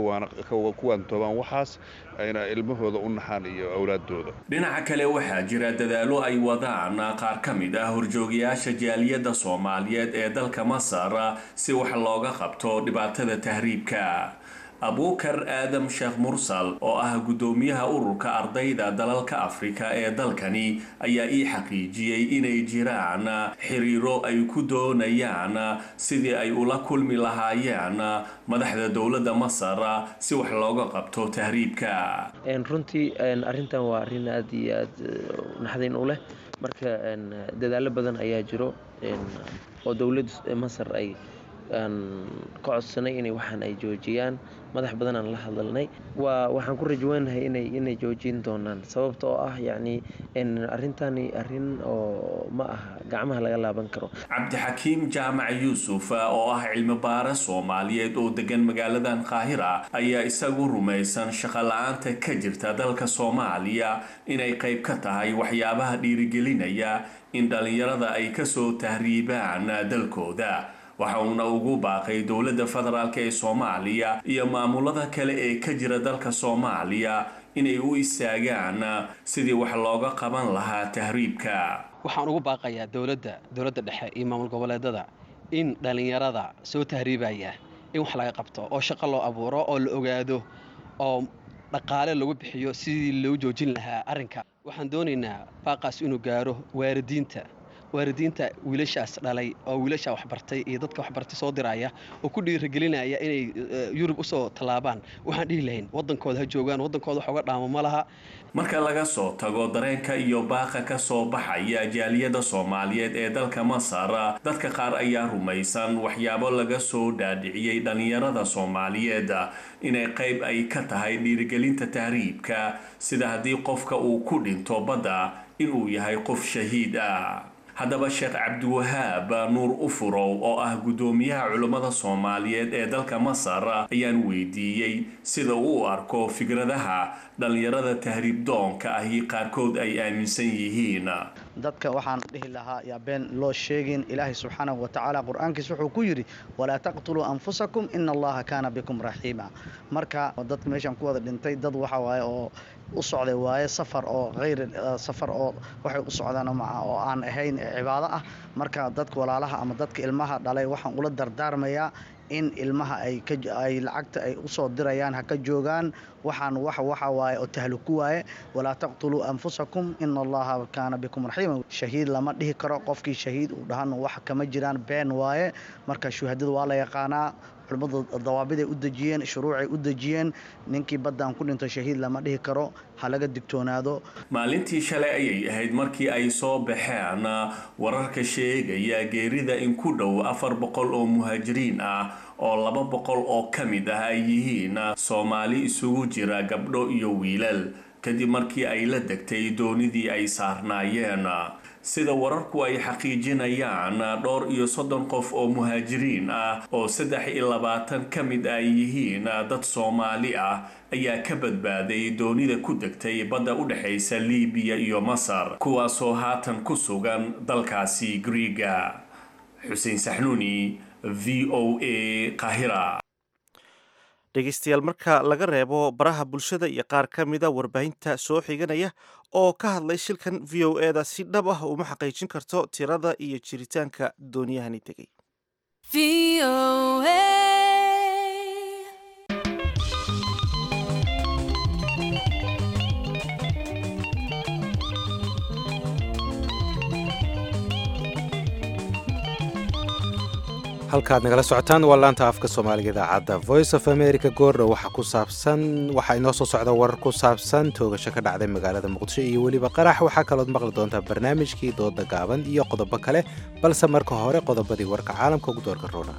ku waantoobaan waxaas ayna ilmahooda u naxaan iyo awlaadooda dhinaca kale waxaa jira dadaalo ay wadaan qaar ka mid ah horjoogayaasha jaaliyadda soomaaliyeed ee dalka masar si wax looga qabto dhibaatada tahriibka abuukar aadam sheekh mursal oo ah guddoomiyaha ururka ardayda dalalka afrika ee dalkani ayaa ii xaqiijiyey inay jiraan xiriiro ay ku doonayaan sidii ay ula kulmi lahaayeen madaxda dowladda masar si wax looga qabto tahriibka runtii arrintan waa arrin aad iyo aad naxdin u leh marka dadaallo badan ayaa jiro oo dowladda masar ay aan ka codsanay inay waxaan ay joojiyaan madax badan aan la hadalnay waa waxaan ku rajweynahay inay inay joojin doonaan sababta oo ah yacni arrintani arrin oo ma aha gacmaha laga laaban karo cabdixakiim jaamac yuusuf oo ah cilmi baare soomaaliyeed oo degan magaaladan qaahira ayaa isagu rumaysan shaqo la-aanta ka jirta dalka soomaaliya inay qayb ka tahay waxyaabaha dhiirigelinaya in dhallinyarada ay kasoo tahriibaan dalkooda waxa uuna ugu baaqay dowladda federaalk ee soomaaliya iyo maamulada kale ee ka jira dalka soomaaliya inay u istaagaan sidii wax looga qaban lahaa tahriibka waxaan ugu baaqayaa dowladda dowladda dhexe iyo maamul goboleedada in dhallinyarada soo tahriibaya in wax laga qabto oo shaqo loo abuuro oo la ogaado oo dhaqaale lagu bixiyo sidii loo joojin lahaa arrinka waxaan doonaynaa baaqaas inuu gaaro waalidiinta waalidiinta wiilashaas dhalay oo wiilashaa waxbartay iyo dadka waxbartay soo diraya oo ku dhiirigelinaya inay yurub usoo tallaabaan waxaan dhihi lahayn waddankooda ha joogaan waddankooda wax uga dhaamo ma laha marka laga soo tago dareenka iyo baaqa ka soo baxaya jaaliyadda soomaaliyeed ee dalka masar dadka qaar ayaa rumaysan waxyaabo laga soo dhaadhiciyey dhallinyarada soomaaliyeed inay qayb ay ka tahay dhiirigelinta tahriibka sida haddii qofka uu ku dhinto badda inuu yahay qof shahiid ah haddaba sheekh cabdiwahaab nuur ufurow oo ah guddoomiyaha culummada soomaaliyeed ee dalka masar ayaan weydiiyey sida uu u arko fikradaha dhallinyarada tahriib doonka ahi qaarkood ay aaminsan yihiin dadka waxaan dhihi lahaa yaa been loo sheegin ilaahay subxaanahu wa tacaala qur-aankiis wuxuu ku yidhi walaa taqtuluu anfusakum ina allaha kaana bikum raxiima marka dadka meeshaan ku wada dhintay dad waxa waaye oo u socday waaye safar oo hayr safar oo waxay u socdaan oo aan ahayn cibaado ah marka dadka walaalaha ama dadka ilmaha dhalay waxaan ula dardaarmayaa in ilmaha ay ay lacagta ay usoo dirayaan ha ka joogaan waxaan wax waxa waaye oo tahluku waaye walaa taqtuluu anfusakum ina allaha kaana bikum raxiima shahiid lama dhihi karo qofkii shahiid uu dhahan wax kama jiraan been waaye marka shuhadada waa la yaqaanaa culimmadu dawaabiday u dejiyeen shuruucay u dejiyeen ninkii baddaan ku dhinto shahiid lama dhihi karo ha laga digtoonaado maalintii shalay ayay ahayd markii ay soo baxeen wararka sheegaya geerida in ku dhow afar boqol oo muhaajiriin ah oo laba boqol oo ka mid ah ay yihiin soomaali isugu jira gabdho iyo wiilal kadib markii ay la degtay doonidii ay saarnaayeen sida wararku ay xaqiijinayaan dhowr iyo soddon qof oo muhaajiriin ah oo saddex iyo labaatan ka mid ay yihiin dad soomaali ah ayaa ka badbaaday doonida ku degtay badda u dhexaysa liibiya iyo masar kuwaasoo haatan ku sugan dalkaasi griiga xuseen saxnuuni v o a qahira dhegeystayaal marka laga reebo baraha bulshada iyo qaar ka mida warbaahinta soo xiganaya oo ka hadlay shilkan v o e da si dhab ah uma xaqiijin karto tirada iyo jiritaanka dooniyahani tegay halkaad nagala socotaan waa laanta afka soomaaliga idaacadda voice of america goordha waxa ku saabsan waxaa inoo soo socda warar ku saabsan toogasho ka dhacday magaalada muqdisho iyo weliba qarax waxaa kalood maqli doontaa barnaamijkii dooda gaaban iyo qodobo kale balse marka hore qodobadii warka caalamka ugu doorka roona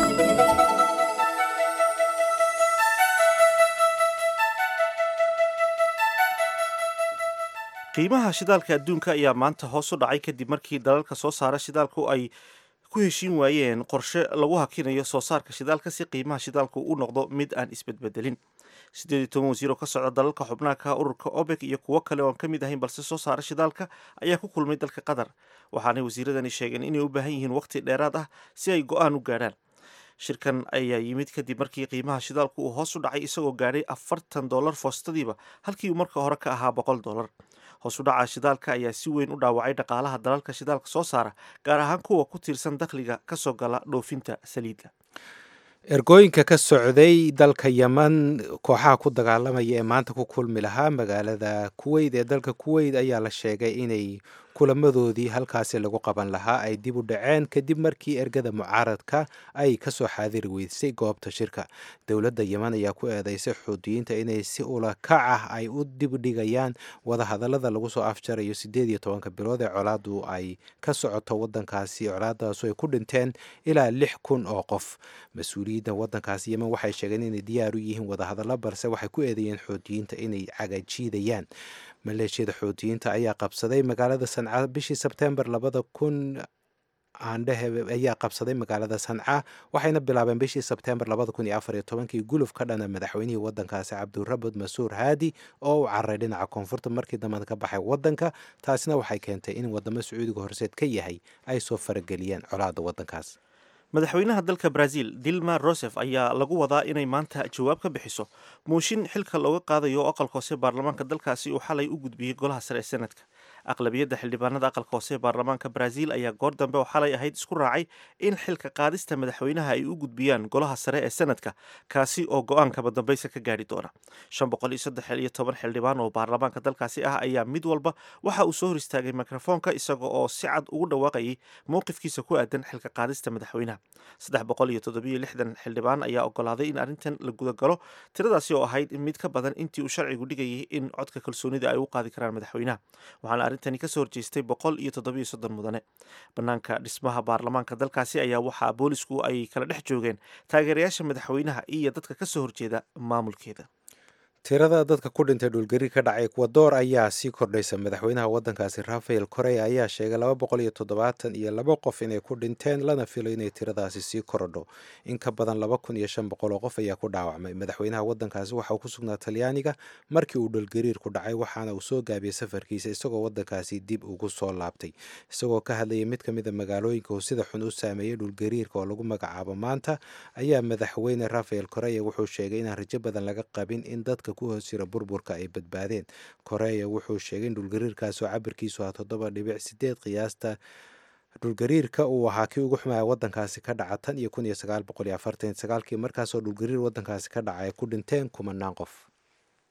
qiimaha shidaalka adduunka ayaa maanta hoos u dhacay kadib markii dalalka soo saara shidaalku ay ku heshiin waayeen qorshe lagu hakinayo soo saarka shidaalka si qiimaha shidaalku u noqdo mid aan isbedbedelin siddeed iyo toban wasiir oo ka socda dalalka xubnaha ka ururka obek iyo kuwo kale oo aan ka mid ahayn balse soo saara shidaalka ayaa ku kulmay dalka qatar waxaanay wasiiradani sheegeen inay u baahan yihiin waqti dheeraad ah si ay go-aan u gaadhaan shirkan ayaa yimid kadib markii qiimaha shidaalku uu hoos u dhacay isagoo gaadhay afartan dollar foostadiiba halkii uu marka hore ka ahaa boqol dollar hoos u dhaca shidaalka ayaa si weyn u dhaawacay dhaqaalaha dalalka shidaalka soo saara gaar ahaan kuwa ku tiirsan dakhliga ka soo gala dhoofinta saliidda ergooyinka ka socday dalka yeman kooxaha ku dagaalamaya ee maanta ku kulmi lahaa magaalada kuweyt ee dalka kuweyt ayaa la sheegay inay kulamadoodii halkaasi lagu qaban lahaa ay dib u dhaceen kadib markii ergada mucaaradka ay kasoo xaadiri weysay goobta shirka dowladda yeman ayaa ku eedeysay xuudiyiinta inay si ula kac ah ay u dibdhigayaan wadahadalada lagu soo afjarayo sideed iyo tobanka bilood ee colaadu ay ka socoto wadankaasi colaadaasu ay ku dhinteen ilaa lix kun oo qof mas-uuliyiinta wadankaasi yeman waxay sheegeen inay diyaar u yihiin wadahadallo balse waxay ku eedeeyeen xuudiyiinta inay cagajiidayaan maleeshiyada xuutiyiinta ayaa qabsaday magaalada sanca bishii sebtembar labada kun aandhehe ayaa qabsaday magaalada sanca waxayna bilaabeen bishii sebtembar labada kun iyo afar iyo tobankii guluf ka dhana madaxweynihii wadankaasi cabdirabud masuur haadi oo u cararay dhinaca koonfurta markii dambena ka baxay wadanka taasina waxay keentay in wadamo sacuudiga horseed ka yahay ay soo farageliyeen colaada wadankaas madaxweynaha dalka brazil dilma rosef ayaa lagu wadaa inay maanta jawaab ka bixiso mooshin xilka looga qaadayo oo aqalka hoose baarlamaanka dalkaasi uu xalay u gudbiyey golaha sare ee senadka aqlabiyadda xildhibaanada aqalka hoose ee baarlamaanka brazil ayaa goor dambe oo xalay ahayd isku raacay in xilka qaadista madaxweynaha ay u gudbiyaan golaha sare ee senadka kaasi oo go-aankaba dambaysa ka gaadhi doona shan boqol iyo saddex iyo toban xildhibaan oo baarlamaanka dalkaasi ah ayaa mid walba waxa uu soo hor istaagay mikrofoonka isaga oo si cad ugu dhawaaqayay mowqifkiisa ku aadan xilka qaadista madaxweynaha saddex boqol iyo toddobiyo lixdan xildhibaan ayaa ogolaaday in arrintan la gudagalo tiradaasi oo ahayd mid ka badan intii uu sharcigu dhigayay in codka kalsoonida ay u qaadi karaan madaxweynaha waxaana arrintani kasoo horjeestay boqol iyo toddobiyo soddon mudane banaanka dhismaha baarlamaanka dalkaasi ayaa waxaa boolisku ay kala dhex joogeen taageerayaasha madaxweynaha iyo dadka kasoo horjeeda maamulkeeda tirada dadka ku dhintay dhulgariir ka dhacay ekwadoor ayaa sii kordhaysa madaxweynaha wadankaasi rafael korea ayaa sheegay laba boqol iyo toddobaatan iyo laba qof inay ku dhinteen lana filo inay tiradaasi sii korodho in ka badan laba kun iyo shan boqol oo qof ayaa ku dhaawacmay madaxweynaha wadankaasi waxa uu ku sugnaa talyaaniga markii uu dhulgariir ku dhacay waxaana uu soo gaabiyey safarkiisa isagoo wadankaasi dib ugu soo laabtay isagoo ka hadlayay mid ka mid a magaalooyinka uu sida xun u saameeyey dhulgariirka oo lagu magacaabo maanta ayaa madaxweyne rafael korea wuxuu sheegay inaan rajo badan laga qabin in dadka ku hoos jira burburka ay badbaadeen koreya wuxuu sheegay in dhulgariirkaas oo cabirkiisu ah toddoba dhibic sideed qiyaasta dhulgariirka uu ahaa kii ugu xumaya wadankaasi ka dhaca tan iyo kun iyo sagaal boqol iyo afartan sagaalkii markaasoo dhulgariir wadankaasi ka dhaca ay ku dhinteen kumanaan qof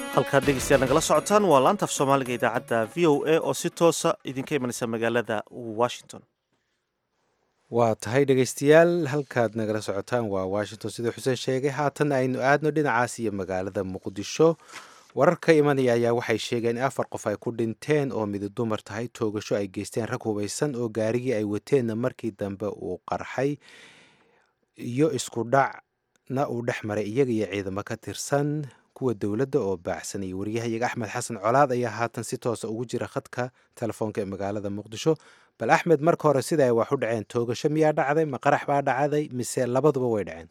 halkaad dhegeystayaal nagala socotaan waa laanta af soomaaliga idaacadda v o a oo si toosa idinka imanaysa magaalada washington waa tahay dhegeystayaal halkaad nagala socotaan waa washington siduu xuseen sheegay haatan aynu aadno dhinacaas iyo magaalada muqdisho warar ka imanaya ayaa waxay sheegeen in afar qof ay ku dhinteen oo midi dumar tahay toogasho ay geysteen rag hubaysan oo gaarigii ay wateenna markii dambe uu qarxay iyo isku dhacna uu dhex maray iyaga iyo ciidamo ka tirsan kuwa dowladda oo baacsanayay waryahayaga axmed xasan colaad ayaa haatan si toosa ugu jira khadka telefoonka ee magaalada muqdisho bal axmed marka hore sida ay wax u dhaceen toogasho miyaa dhacday ma qarax baa dhacday mise labaduba way dhaceen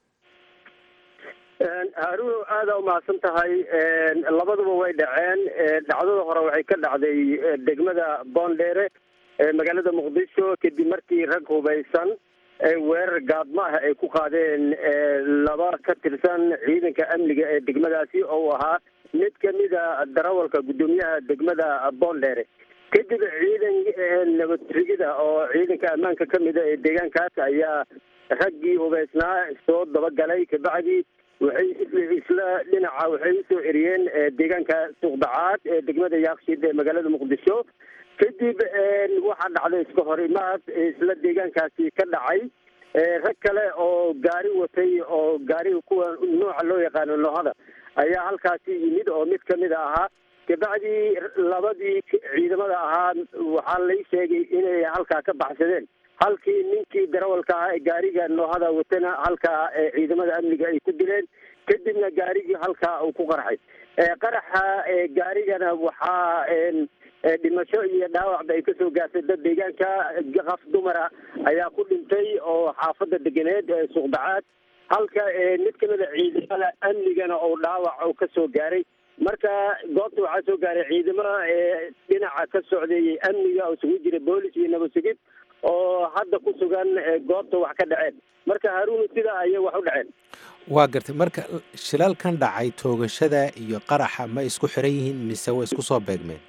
haaruun aada umahadsan tahay labaduba way dhaceen dhacdada hore waxay ka dhacday degmada boondheere ee magaalada muqdisho kadib markii rag hubaysan weerar gaadmo ah ay ku qaadeen laba ka tirsan ciidanka amniga ee degmadaasi oo ahaa mid kamida darawalka guddoomiyaha degmada boondheere kadib ciidan nabadrigida oo ciidanka ammaanka kamida ee deegaankaas ayaa raggii hubaysnaa soo dabagalay kabacdi waxay isla dhinaca waxay usoo eriyeen deegaanka suuqdacaad ee degmada yaaqshid ee magaalada muqdisho kadib waxaa dhacday iska hor imaad isla deegaankaasi ka dhacay rag kale oo gaari watay oo gaariga kuwa nooca loo yaqaano noohada ayaa halkaasi yimid oo mid kamid a ahaa kabacdi labadii ciidamada ahaa waxaa lay sheegay inay halkaa ka baxsadeen halkii ninkii darawalka ahaa ee gaariga noohada watana halkaa ciidamada amniga ay ku dileen kadibna gaarigii halkaa uu ku qarxay qaraxa gaarigana waxaa dhimasho iyo dhaawacba ay kasoo gaartay dad deegaanka qaf dumara ayaa ku dhintay oo xaafada deganeed ee suuqdacaad halka mid kamida ciidamada amnigana oo dhaawac oo kasoo gaaray marka goobta waxaa soo gaaray ciidamada dhinaca ka socdeeyey amniga oo isugu jira boolis iyo nabad sugid oo hadda ku sugan goobta wax ka dhaceen marka haruun sida ayay wax u dhaceen waa gartay marka shilalkan dhacay toogashada iyo qaraxa ma isku xiran yihiin mise way isku soo beegmeen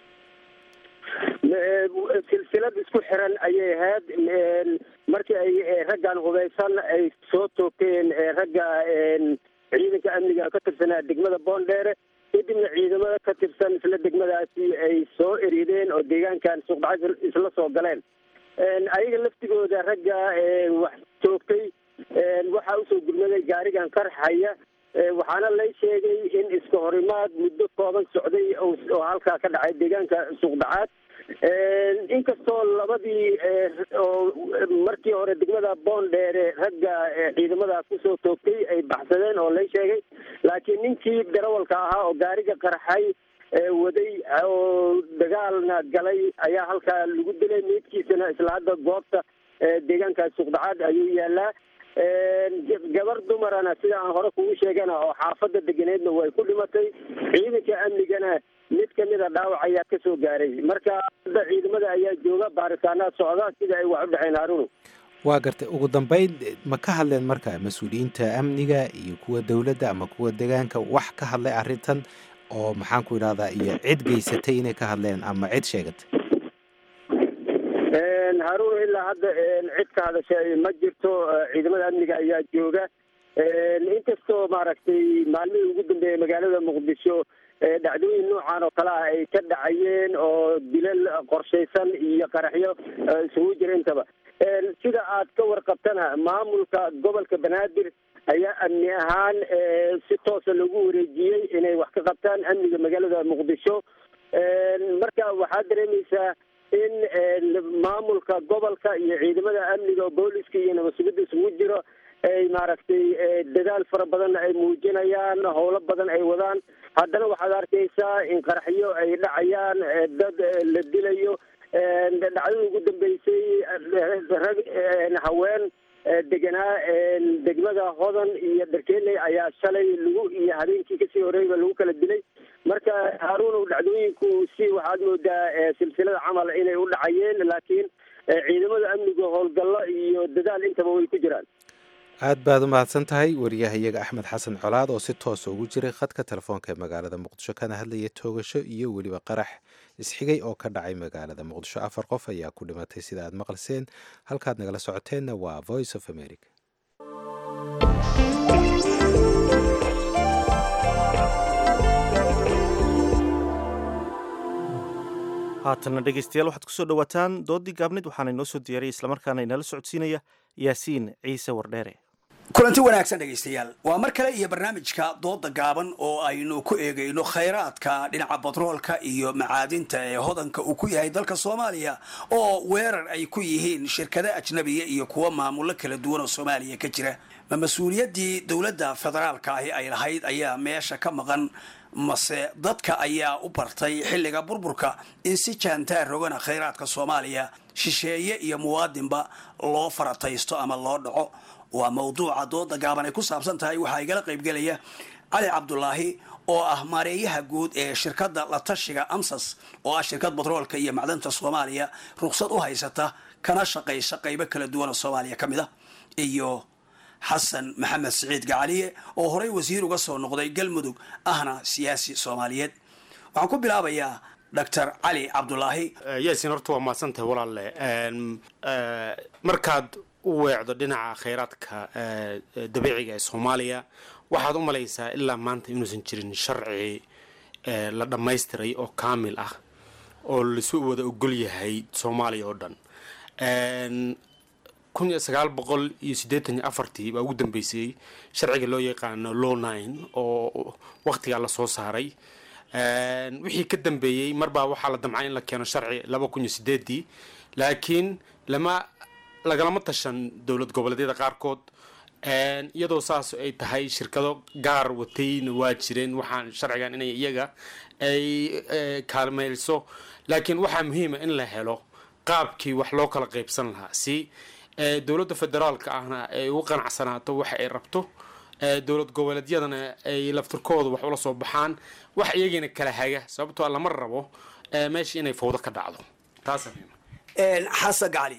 silsilad isku xiran ayay ahayd markii ay raggan hubaysan ay soo toogteen ragga ciidanka amniga ka tirsanaa degmada boondheere kadibna ciidamada ka tirsan isla degmadaasi ay soo erideen oo deegaankan suuqdacad isla soo galeen ayaga laftigooda ragga wax toogtay waxaa usoo gurmaday gaarigan qarxaya waxaana lay sheegay in iska horimaad muddo kooban socday oo halkaa ka dhacay deegaanka suuqdacaad inkastoo labadii oo markii hore degmada boondheere ragga ciidamada kusoo toogtay ay baxsadeen oo lay sheegay laakiin ninkii darawalka ahaa oo gaariga qarxay waday oo dagaalna galay ayaa halkaa lagu dilay meydkiisana isla hadda goobta deegaanka suuqdacaad ayuu yaalaa gabar dumarana sida aan hore kugu sheegana oo xaafada deganeedna way ku dhimatay ciidanka amnigana mid kamida dhaawac ayaa kasoo gaaray marka hadda ciidamada ayaa jooga baaritaanaa socda sida ay wax u dhexeen haarunu waa gartay ugu dambeyn ma ka hadleen marka mas-uuliyiinta amniga iyo kuwa dowladda ama kuwa deegaanka wax ka hadlay arrintan oo maxaan ku idhahdaa iyo cid geysatay inay ka hadleen ama cid sheegatay haarun ilaa hadda cid ka hadashay ma jirto ciidamada amniga ayaa jooga inkastoo maaragtay maalmihii ugu dambeeyay magaalada muqdisho dhacdooyin noocan oo kale ah ay ka dhacayeen oo dilal qorshaysan iyo qaraxyo isugu jira intaba sida aad ka warqabtana maamulka gobolka banaadir ayaa amni ahaan si toosa lagu wareejiyey inay wax ka qabtaan amniga magaalada muqdisho marka waxaad dareemaysaa in maamulka gobolka iyo ciidamada amniga booliska iyo nabad sugidda isugu jiro ay maaragtay dadaal fara badan ay muujinayaan howlo badan ay wadaan haddana waxaad arkaysaa in qaraxyo ay dhacayaan dad la dilayo dhacdada ugu dambeysay rag haween deganaa degmada hodan iyo dharkeeley ayaa shalay lagu iyo habeenkii kasii horeyba lagu kala dilay marka haaruun dhacdooyinku si waxaad moodaa silsilada camal inay u dhacayeen laakiin ciidamada amniga howlgallo iyo dadaal intaba way ku jiraan aad baad u mahadsan tahay wariyahayaga axmed xasan colaad oo si toosa ugu jiray khadka telefoonka ee magaalada muqdisho kana hadlaya toogasho iyo weliba qarax isxigay oo ka dhacay magaalada muqdisho afar qof ayaa ku dhimatay sida aad maqalseen halkaad nagala socoteenna waa voice of america haatanna dhegaystayaal waxaad kusoo dhowaataan doodii gaabnid waxaana inoo soo diyaariyay islamarkaana inala socodsiinaya yaasiin ciise wardheere kulanti wanaagsan dhegaystayaal waa mar kale iyo barnaamijka dooda gaaban oo aynu ku eegayno khayraadka dhinaca batroolka iyo macaadinta ee hodanka uu ku yahay dalka soomaaliya oo weerar ay ku yihiin shirkado ajnabiya iyo kuwa maamulo kala duwan oo soomaaliya ka jira ma mas-uuliyaddii dowladda federaalka ahi ay lahayd ayaa meesha ka maqan mase dadka ayaa u bartay xilliga burburka in si jaantaar rogana khayraadka soomaaliya shisheeye iyo muwaadinba loo farataysto ama loo dhaco waa mawduuca dooda gaaban ay ku saabsan tahay waxaa igala qaybgelaya cali cabdulaahi oo ah maareeyaha guud ee shirkadda la tashiga amsas oo ah shirkad batroolka iyo macdanta soomaaliya ruqsad u haysata kana shaqaysa qaybo kala duwan oo soomaaliya ka mid a iyo xasan maxamed siciid gacaliye oo horey wasiir uga soo noqday galmudug ahna siyaasi soomaaliyeed waxaan ku bilaabayaa doctor cali cabdulaahi yaasin horta waa mahadsantahay walaalle markaad u weecdo dhinaca khayraadka dabiiciga ee soomaaliya waxaad u malaysaa ilaa maanta inuusan jirin sharci la dhammaystiray oo kaamil ah oo lasu wada ogol yahay soomaaliya oo dhan kun iyo sagaal boqol iyo siddeetan iyo afartii baa ugu dambeysay sharciga loo yaqaano law nine oo waqtigaa lasoo saaray wixii ka dambeeyey marbaa waxaa la damcay in la keeno sharci laba kun iyo sideedii laakiin lama lagalama tashan dowlad goboleedyada qaarkood iyadoo saas ay tahay shirkado gaar watayna waa jireen waxaan sharcigan inay iyaga ay kaalmayso laakiin waxaa muhiima in la helo qaabkii wax loo kala qaybsan lahaa si dowladda federaalka ahna ay ugu qanacsanaato waxa ay rabto dowlad goboleedyadana ay laftirkooda wax ula soo baxaan wax iyagina kala haga sababtoo lama rabo meesha inay fawdo ka dhacdo taas xasan gacali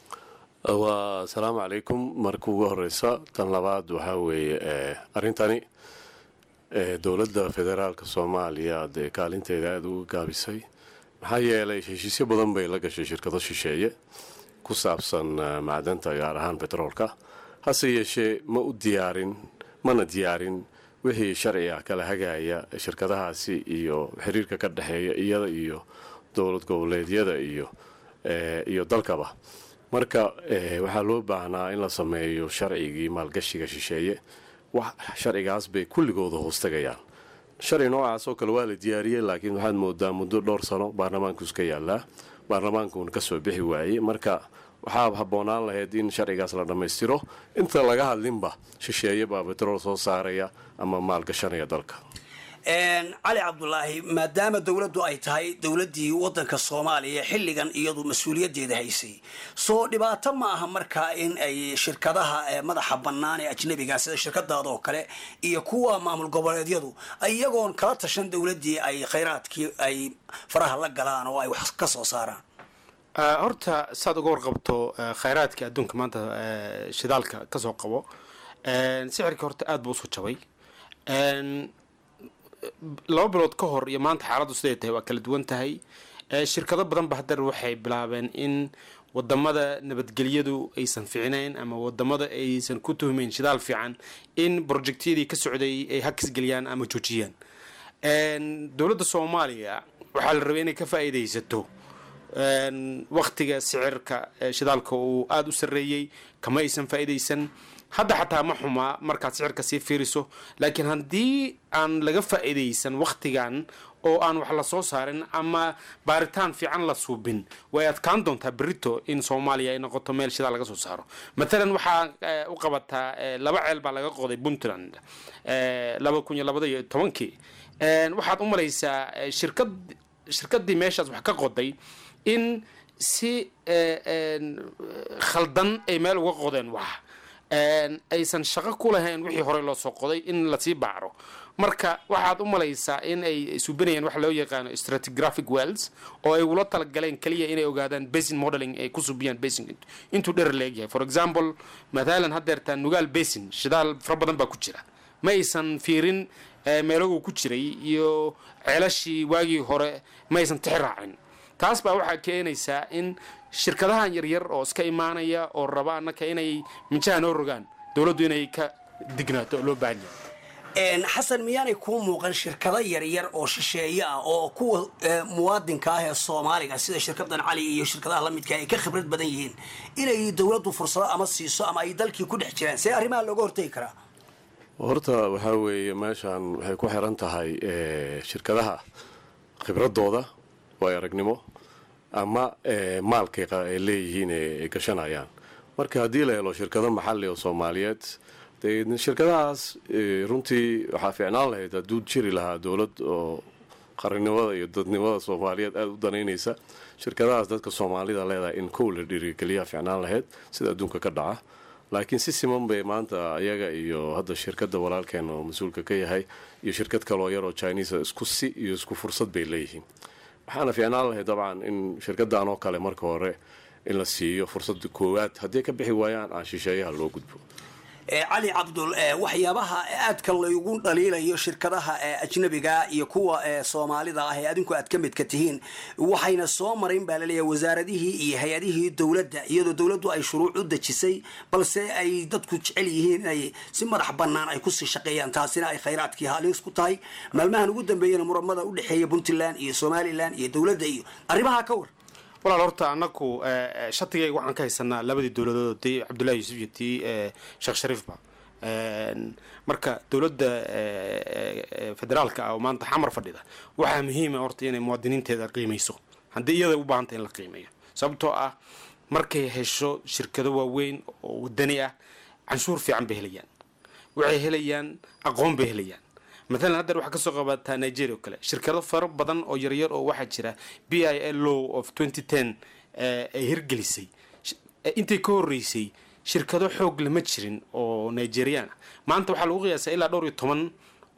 waa asalaamu calaykum marka ugu horeysa tan labaad waxaa weeye arrintani dowladda federaalka soomaaliya dee kaalinteeda aada uga gaabisay maxaa yeelay heshiisyo badan bay la gashay shirkado shisheeye ku saabsan macdanta gaar ahaan betroolka hase yeeshee ma u diyaarin mana diyaarin wixii sharciga kala hagaya shirkadahaasi iyo xiriirka ka dhexeeya iyada iyo dowlad goboleedyada iyo iyo dalkaba marka waxaa loo baahnaa in la sameeyo sharcigii maalgashiga shisheeye wax sharcigaas bay kulligooda hoostagayaan sharci noocaas oo kale waa la diyaariyey laakiin waxaad moodaa muddo dhowr sano baarlamaanku iska yaalaa baarlamaankuuna kasoo bixi waayey marka waxaa habboonaan lahayd in sharcigaas la dhammaystiro inta laga hadlinba shisheeye baa betrool soo saaraya ama maalgashanaya dalka cali cabdulaahi maadaama dowladdu ay tahay dowladdii waddanka soomaaliya xilligan iyadu mas-uuliyaddeeda haysay soo dhibaato ma aha markaa in ay shirkadaha madaxa bannaan ee ajnabiga sida shirkadaada oo kale iyo kuwa maamul goboleedyadu iyagoon kala tashan dowladdii ay khayraadkii ay faraha la galaan oo ay wax ka soo saaraan horta saad uga warqabto khayraadka adduunka maanta shidaalka kasoo qabo sixirka horta aada buu usoo jabay laba bilood ka hor iyo maanta xaaladdu siday tahay waa kala duwan tahay shirkado badanba haddana waxay bilaabeen in wadamada nabadgelyadu aysan ficnayn ama wadamada aysan ku tuhmayn shidaal fiican in projectyadii ka socday ay hakis geliyaan ama joojiyaan dowladda soomaaliya waxaa la rabay inay ka faa'iidaysato waktiga sicirka shidaalka uu aada u sarreeyey kama aysan faa'iidaysan hadda xataa ma xumaa markaad sicirka sii fiiriso laakiin haddii aan laga faa'iidaysan wakhtigan oo aan wax la soo saarin ama baaritaan fiican la suubin way adkaan doontaa berito in soomaaliya ay noqoto meel shidaal laga soo saaro matalan waxaa u qabataa laba ceel baa laga qoday puntland laba kun iyo labada iyo tobankii waxaad u malaysaa shirkad shirkadii meeshaas wax ka qoday in si khaldan ay meel uga qodeen wax aysan shaqo ku lahayn wixii horey loo soo qoday in lasii baacro marka waxaad u malaysaa in ay suubinayaan waxa loo yaqaano stratigraphic wells oo ay ula talagaleen keliya inay ogaadaan basin modeling ay ku subiyaan basin intuu dherer leegyahay for example mathalan haddeertaa nugaal basin shidaal fara badan baa ku jira ma aysan fiirin meelaguu ku jiray iyo ceelashii waagii hore ma aysan tixi raacin taas baa waxaa keenaysaa in shirkadahan yaryar oo iska imaanaya oo raba annaka inay minjaha noo rogaan dowladdu inay ka dignaato oo loo baahan xasan miyaanay kuu muuqan shirkado yaryar oo shisheeye ah oo kuwa muwaadinka ah ee soomaaliga sida shirkadan cali iyo shirkadaha lamidka ay ka khibrad badan yihiin inay dowladdu fursado ama siiso ama ay dalkii ku dhex jiraan see arrimaha looga hortegi karaa horta waxaa weeye meeshan waxay ku xiran tahay shirkadaha khibradooda waay aragnimo ama maalkay ay leeyihiin ay gashanayaan marka haddii la helo shirkado maxali oo soomaaliyeed dee shirkadahaas runtii waxaa fiicnaan lahayd hadduu jiri lahaa dowlad oo qarannimada iyo dadnimada soomaaliyeed aada u danaynaysa shirkadahaas dadka soomaalida leedahay in kow la dhiirigeliyaa fiicnaan lahayd sida adduunka ka dhaca laakiin si siman bay maanta ayaga iyo hadda shirkada walaalkeena oo mas-uulka ka yahay iyo shirkad kaloo yaroo chinisa isku si iyo isku fursad bay leeyihiin waxaana fiicnaan lahayd dabcan in shirkadan oo kale marka hore in la siiyo fursada koowaad haddii ka bixi waayaan aan shisheeyaha loo gudbo cali cabdul waxyaabaha aadka laygu dhaliilayo shirkadaha ajnabiga iyo kuwa soomaalida ah ee adinku aad ka midka tihiin waxayna soo marayn baa laleeyahay wasaaradihii iyo hay-adihii dowladda iyadoo dowladdu ay shuruuc u dejisay balse ay dadku jecel yihiin inay si madax bannaan ay kusii shaqeeyaan taasina ay khayraadkii halis ku tahay maalmahan ugu dambeeyana muramada u dhexeeya puntland iyo somalilan iyo dowladda iyo arrimaha ka war walaal horta anaku shatigayga waxaan ka haysanaa labadii dowladood tii cabdullahi yuusuf iyo tii sheekh shariifba marka dowladda federaalka ah oo maanta xamar fadhida waxaa muhiima horta inay muwaadiniinteeda qiimayso haddii iyada u baahanta in la qiimeeyo sababtoo ah markay hesho shirkado waaweyn oo wadani ah canshuur fiican bay helayaan waxay helayaan aqoon bay helayaan maalan haddeer waxaa kasoo qabataa nigeria oo kale shirkado faro badan oo yaryar oo waxaa jira b i l law of twenty ten ay hirgelisay intay ka horeysay shirkado xoog lama jirin oo nigerian ah maanta waxaa lagu qiyaasaa ilaa dhowr iyo toban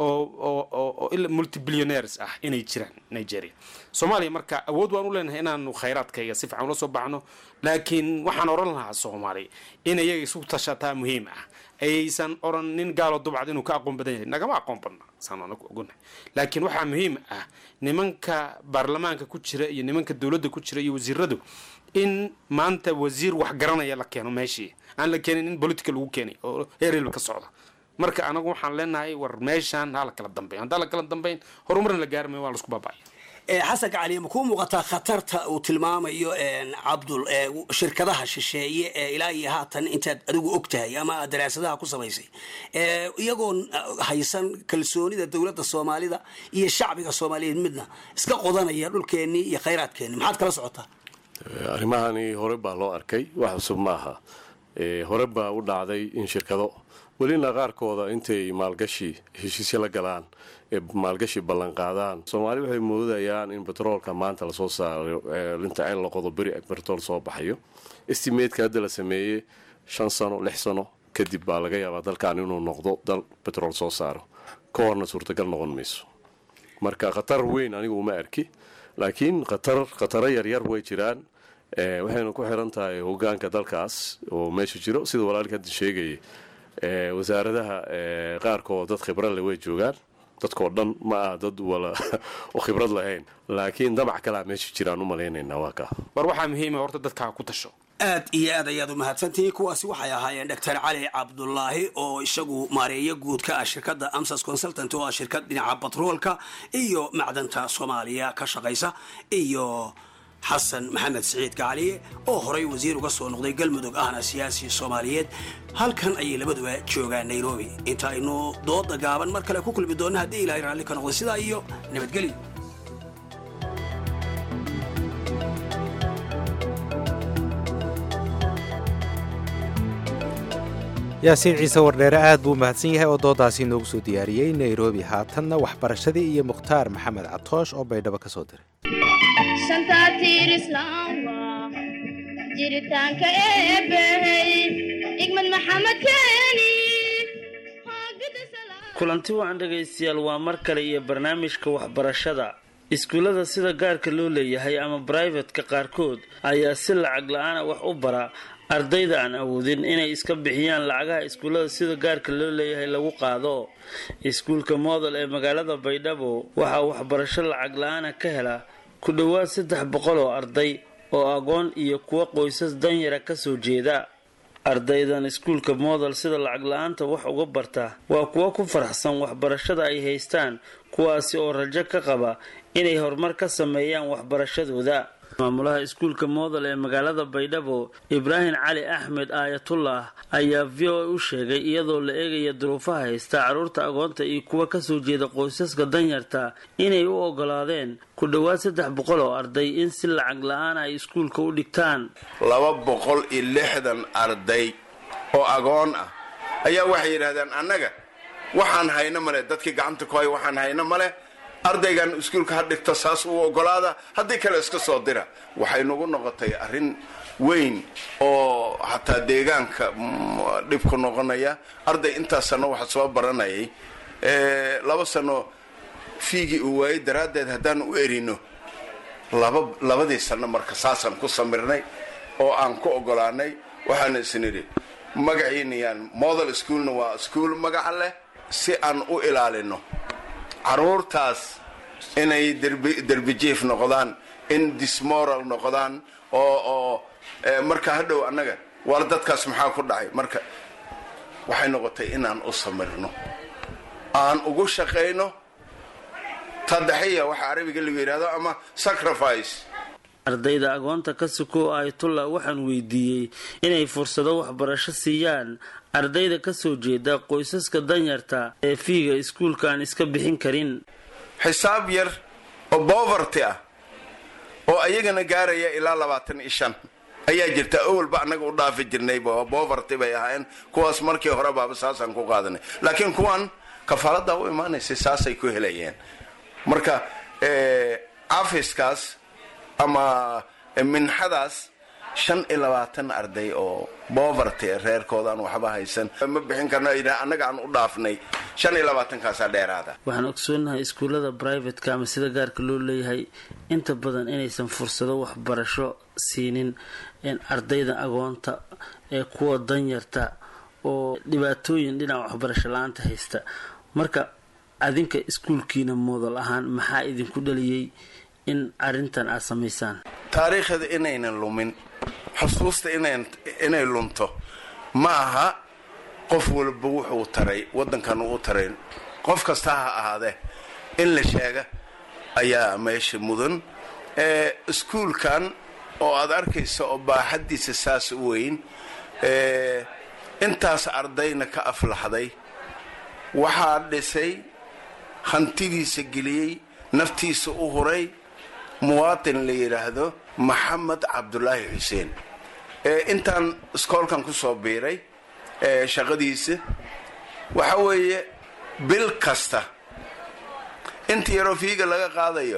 oo multibillionaires ah inay jiraan nigeria soomaaliya marka awood waan u leenahay inaanu khayraadkayga si fiican ula soo baxno laakiin waxaan oran lahaa soomaaliya in iyaga isu tashataa muhiim ah ayaysan oran nin gaalo dubcad inuu ka aqoon badan yahay nagama aqoon badna saan anagu ogonahay laakiin waxaa muhiim ah nimanka baarlamaanka ku jira iyo nimanka dowladda ku jira iyo wasiiradu in maanta wasiir wax garanaya la keeno meeshii aan la keenin in politica lagu keenay oo heerelba ka socda marka anagu waxaan leenahay war meeshaan ha la kala dambeyn haddaa la kala dambeyn horumarna la gaari mayo waa laisku baaba'aya xasan cali ma kuu muuqataa khatarta uu tilmaamayo cabdul shirkadaha shisheeye ee ilaa iyo haatan intaad adigu og tahay ama aad daraasadaha ku samaysay iyagoon haysan kalsoonida dowladda soomaalida iyo shacbiga soomaaliyeed midna iska qodanaya dhulkeennii iyo khayraadkeenni maxaad kala socotaa arrimahani hore baa loo arkay wax cusub maaha hore baa u dhacday in shirkado welina qaarkooda intay maalgashi heshiisyo la galaan ee maalgashi ballanqaadaan soomaali waxay moodayaan in betroolka maanta lasoo saaro inta in la qodo beri betrol soo baxayo estimateska hadda la sameeyey shan sano lix sano kadib baa laga yaabaa dalkan inuu noqdo dal betrol soo saaro ka horna suurtagal noqon mayso marka khatar weyn anigu uma arki laakiin khatar khataro yaryar way jiraan waxayna ku xiran tahay hogaanka dalkaas oo meesha jiro sida walaalka hadda sheegayay wasaaradaha qaarkood dad khibrad leh way joogaan dadkoo dhan ma aha dad wala oo khibrad lahayn laakiin damac kalea meesha jiraan u malaynaynaa waa kaa war waxaa muhiima horta dadkaa ku tasho aad iyo aad ayaad u mahadsantihiin kuwaasi waxay ahaayeen doctor cali cabdulaahi oo isagu maareeyo guud ka ah shirkadda amsas consultant oo ah shirkad dhinaca batroolka iyo macdanta soomaaliya ka shaqaysa iyo xasan maxamed siciid gacaliye oo horay wasiir uga soo noqday galmudug ahna siyaasi soomaaliyeed halkan ayay labaduba joogaan nairobi inta aynu dooda gaaban mar kale ku kulmi doonna haddii ilaahay raalli ka noqday sidaa iyo nabadgelyo yaasiin ciise wardheere aad buu mahadsan yahay oo doodaasi inoogu soo diyaariyey nairobi haatanna waxbarashadii iyo mukhtaar maxamed catoosh oo baydhabo ka soo diray jiritaanka eebbahey igmad maxamed keeni kulanti wacan dhegaystayaal waa mar kale iyo barnaamijka waxbarashada iskuullada sida gaarka loo leeyahay ama brivatka qaarkood ayaa si lacag la-aana wax u bara ardayda aan awoodin inay iska bixiyaan lacagaha iskuullada sida gaarka loo leeyahay lagu qaado iskuulka moodel ee magaalada baydhabo waxaa waxbarasho lacag la-aana ka hela ku dhowaad saddex boqol oo arday oo aqoon iyo kuwo qoysas danyara ka soo jeeda ardaydan iskuulka moodal sida lacag la-aanta wax uga barta waa kuwo ku faraxsan waxbarashada ay haystaan kuwaasi oo rajo ka qaba inay horumar ka sameeyaan waxbarashadooda maamulaha iskuulka moodal ee magaalada baydhabo ibraahim cali axmed aayatullah ayaa v o a u sheegay iyadoo la eegaya duruufaha haysta carruurta agoonta iyo kuwa kasoo jeeda qoysaska danyarta inay u ogolaadeen ku dhowaad saddex boqol oo arday in si lacag la-aan ay iskuulka u dhigtaan laba boqol iyo lixdan arday oo agoon ah ayaa waxay yidhahdeen annaga waxaan hayno male dadkii gacanta ku hay waxaan hayno male ardaygan iskuulka ha dhigto saas u ogolaada haddii kale iska soo dira waxay nagu noqotay arrin weyn oo xataa deegaanka dhib ku noqonaya arday intaas sano waxa soo baranayay laba sano fiigii uu waayey daraaddeed haddaan u erino laba labadii sano marka saasaan ku samirnay oo aan ku ogolaanay waxaana isnidhi magaciinayaan model schoolna waa school magaca leh si aan u ilaalino caruurtaas inay derbijiif noqdaan in dismoral noqdaan oo oo marka hadhow annaga war dadkaas maxaa ku dhacay marka waxay noqotay inaan u samirno aan ugu shaqayno tadaxiya waxa carabiga lagu yidhahdo ama sacrifice ardayda agoonta ka suko ayatullah waxaan weydiiyey inay fursado waxbarasho siiyaan ardayda kasoo jeeda qoysaska danyarta ee fiiga iskuulka aan iska bixin karin xisaab yar oo boverty ah oo ayagana gaaraya ilaa labaatan iyo shan ayaa jirta awalba annaga u dhaafi jirnayba boverty bay ahaayeen kuwaas markii hore baaba saasaan ku qaadanay laakiin kuwan kafaalada u imaanaysay saasay ku helayeen marka cafiskaas ama minxadaas shan iyo labaatan arday oo boverty reerkoodaan waxba haysan ma bixin karno annaga aan u dhaafnay shan iyo labaatankaasaa dheeraada waxaan ogsoonahay iskuullada brivatka ama sida gaarka loo leeyahay inta badan inaysan fursado waxbarasho siinin ardayda agoonta ee kuwa danyarta oo dhibaatooyin dhinaca waxbarasho la-aanta haysta marka adinka iskuulkiina moodal ahaan maxaa idinku dhaliyey in arrintan aad samaysaan taariikhda inaynan lumin xusuusta inay lunto ma aha qof walba wuxuu taray waddankan uu taray qof kasta ha ahaadee in la sheega ayaa meesha mudan iskuulkan oo aad arkaysa oo baaxaddiisa saas u weyn intaas ardayna ka aflaxday waxaa dhisay hantidiisa geliyey naftiisa u huray muwaatin la yidhaahdo maxamed cabdulaahi xuseen intaan iskoolkan ku soo biiray shaqadiisa waxa weeye bil kasta inta yaroo fiiga laga qaadayo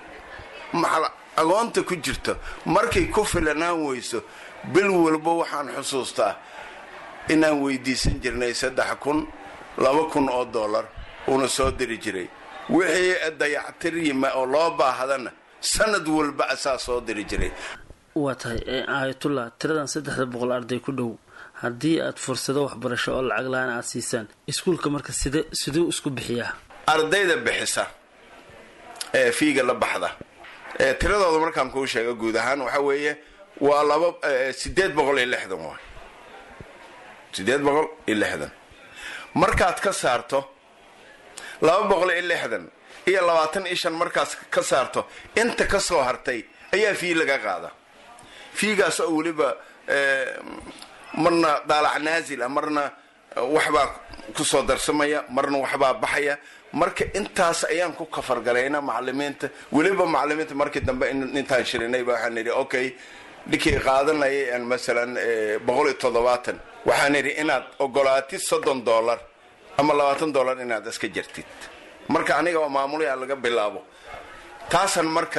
agoonta ku jirto markay ku filanaan weyso bil walba waxaan xusuustaa inaan weydiisan jirnay saddex kun laba kun oo dollar uuna soo diri jiray wixii dayactir yima oo loo baahdana sanad walba asaa soo diri jiray waa tahay aayatullah tiradan saddexda boqol arday ku dhow haddii aad fursado waxbarasho oo lacag la-aan aad siisaan iskuulka marka side siduu isku bixiyaa ardayda bixisa ee fiiga la baxda tiradooda markaan kuu sheego guud ahaan waxa weeye waa laba sideed boqol iyo lixdan waay sideed boqol iyo lixdan markaad ka saarto laba boqol iyo lixdan iyo labaatan iyo shan markaas ka saarto inta ka soo hartay ayaa fii laga qaada fiigaas oo weliba marna daalac naazila marna waxbaa kusoo darsamaya marna waxbaa baxaya marka intaas ayaan ku kafargalayna macalimiinta weliba macalimiinta markii dambe intaan shirinayba waxaan nidhi okay ninkii qaadanayay masalan boqol iyo toddobaatan waxaan nidhi inaad ogolaatid soddon dollar ama labaatan dollar inaad iska jirtid marka aniga oo maamulaya laga bilaabo taasan marka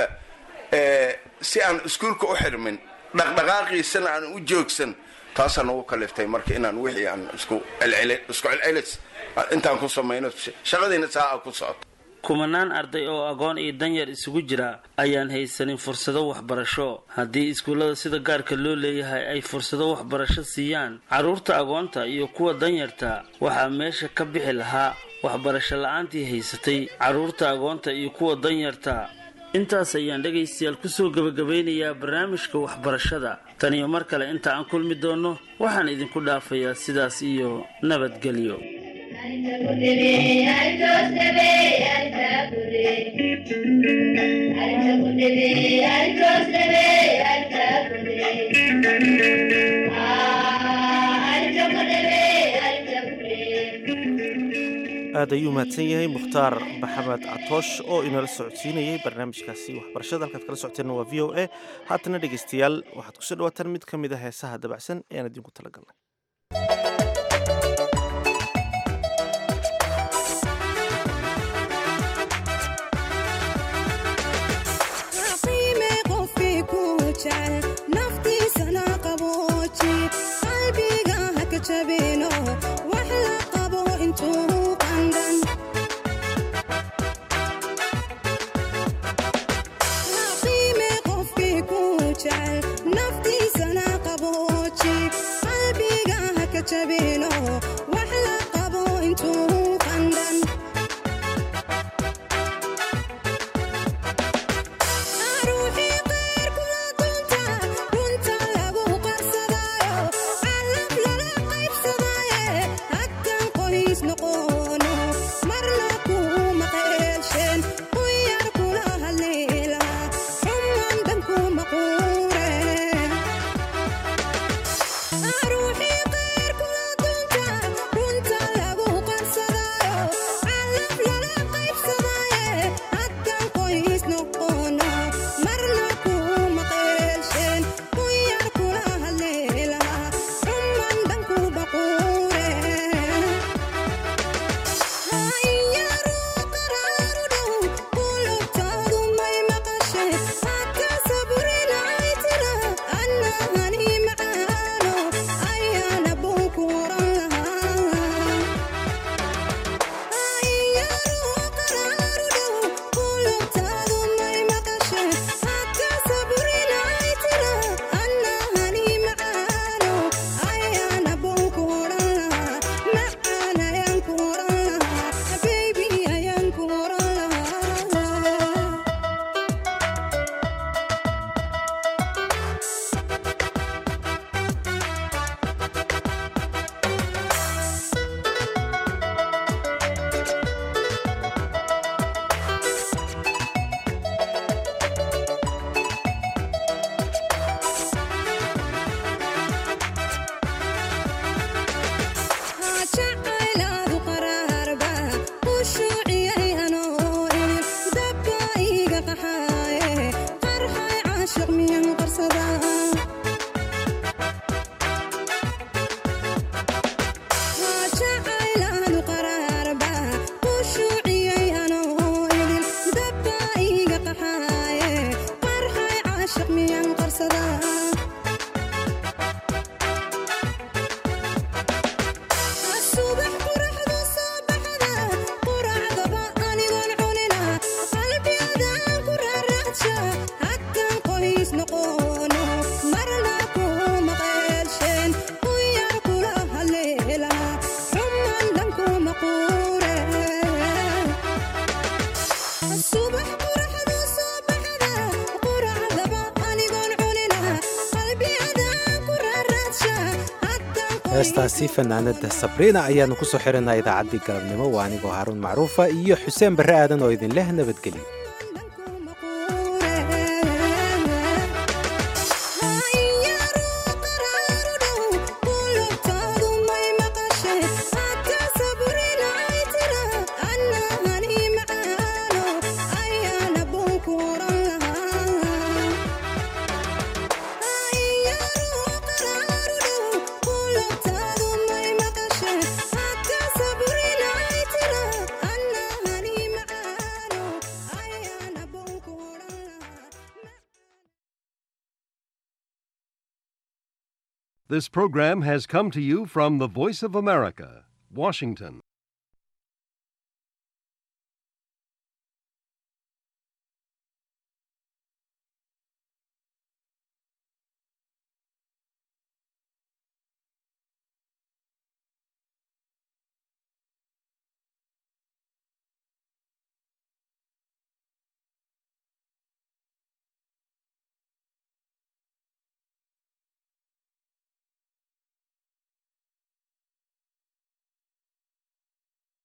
si aan iskuulka u xirmin dhaqdhaqaaqiisana aan u joogsan taasaan ugu kaliftay marka inaan wixii aan isku isku celcelis intaan ku samayno shaqadiina saa ku socoto kumanaan arday oo aqoon iyo danyar isugu jira ayaan haysanin fursado waxbarasho haddii iskuullada sida gaarka loo leeyahay ay fursado waxbarasho siiyaan carruurta aqoonta iyo kuwa danyarta waxaa meesha ka bixi lahaa waxbarasho la-aantii haysatay carruurta aqoonta iyo kuwa danyarta intaas ayaan dhegaystayaal kusoo gebagabeynayaa barnaamijka waxbarashada tan iyo mar kale inta aan kulmi doonno waxaan idinku dhaafayaa sidaas iyo nabadgelyo aad ayuu mahadsan yahay mukhtaar maxamed catoosh oo inala socodsiinayay barnaamijkaasi waxbarashada halkaad kala socoteenna waa v o a haatana dhegaystayaal waxaad kusoo dhawaataan mid ka mid a heesaha dabacsan ee aan idinku talagalnay naftiisana qabooji qalbiga haka jabino wax la qabo intuu qandan qiime qofkii ku jecel naftiisana qabooji qalbiga haka jabino wax la qabo intuu qandan ruuxii qaar kula dunta runta lagu qarsadaayo calaf lala qaybsadaaye haggan qoys noqono marna kuma qeelsheen ku yar kula haleela xuman dhan kuma quure ruuxii qaar kula dunta runta lagu qarsadaayo calaf lala qaybsadaaye haggan qoys noqono marna kuma qeelsheen ku yar kula haleela xuman dhan kuma quure jacaylaadu qaraarba u shuuciyay anoo idin dabka iga qaxaaye qarxay caashiq miyan qarsadaa jacaylaadu qaraarba u shuuciyay anoo idin dabka iga qaxaaye qarxay caashiq miyan qarsadaa subax quraxdu soo baxda quracdaba anigoon cunina qalbiyadaan ku raaraadsha haggan qoys noqono marna kuma qeelsheen ku yar kula haleela xuman dhan kuma quure subax quraxdu soo baxda quracdaba anigoon cunina qalbiyadaan ku raaraadsha heestaasi fanaanada sabriina ayaanu ku soo xirinaa idaacaddii galabnimo waa anigoo haaruun macruufa iyo xuseen barre aadan oo idin leh nabadgelyo This program has come to you from the Voice of America, Washington.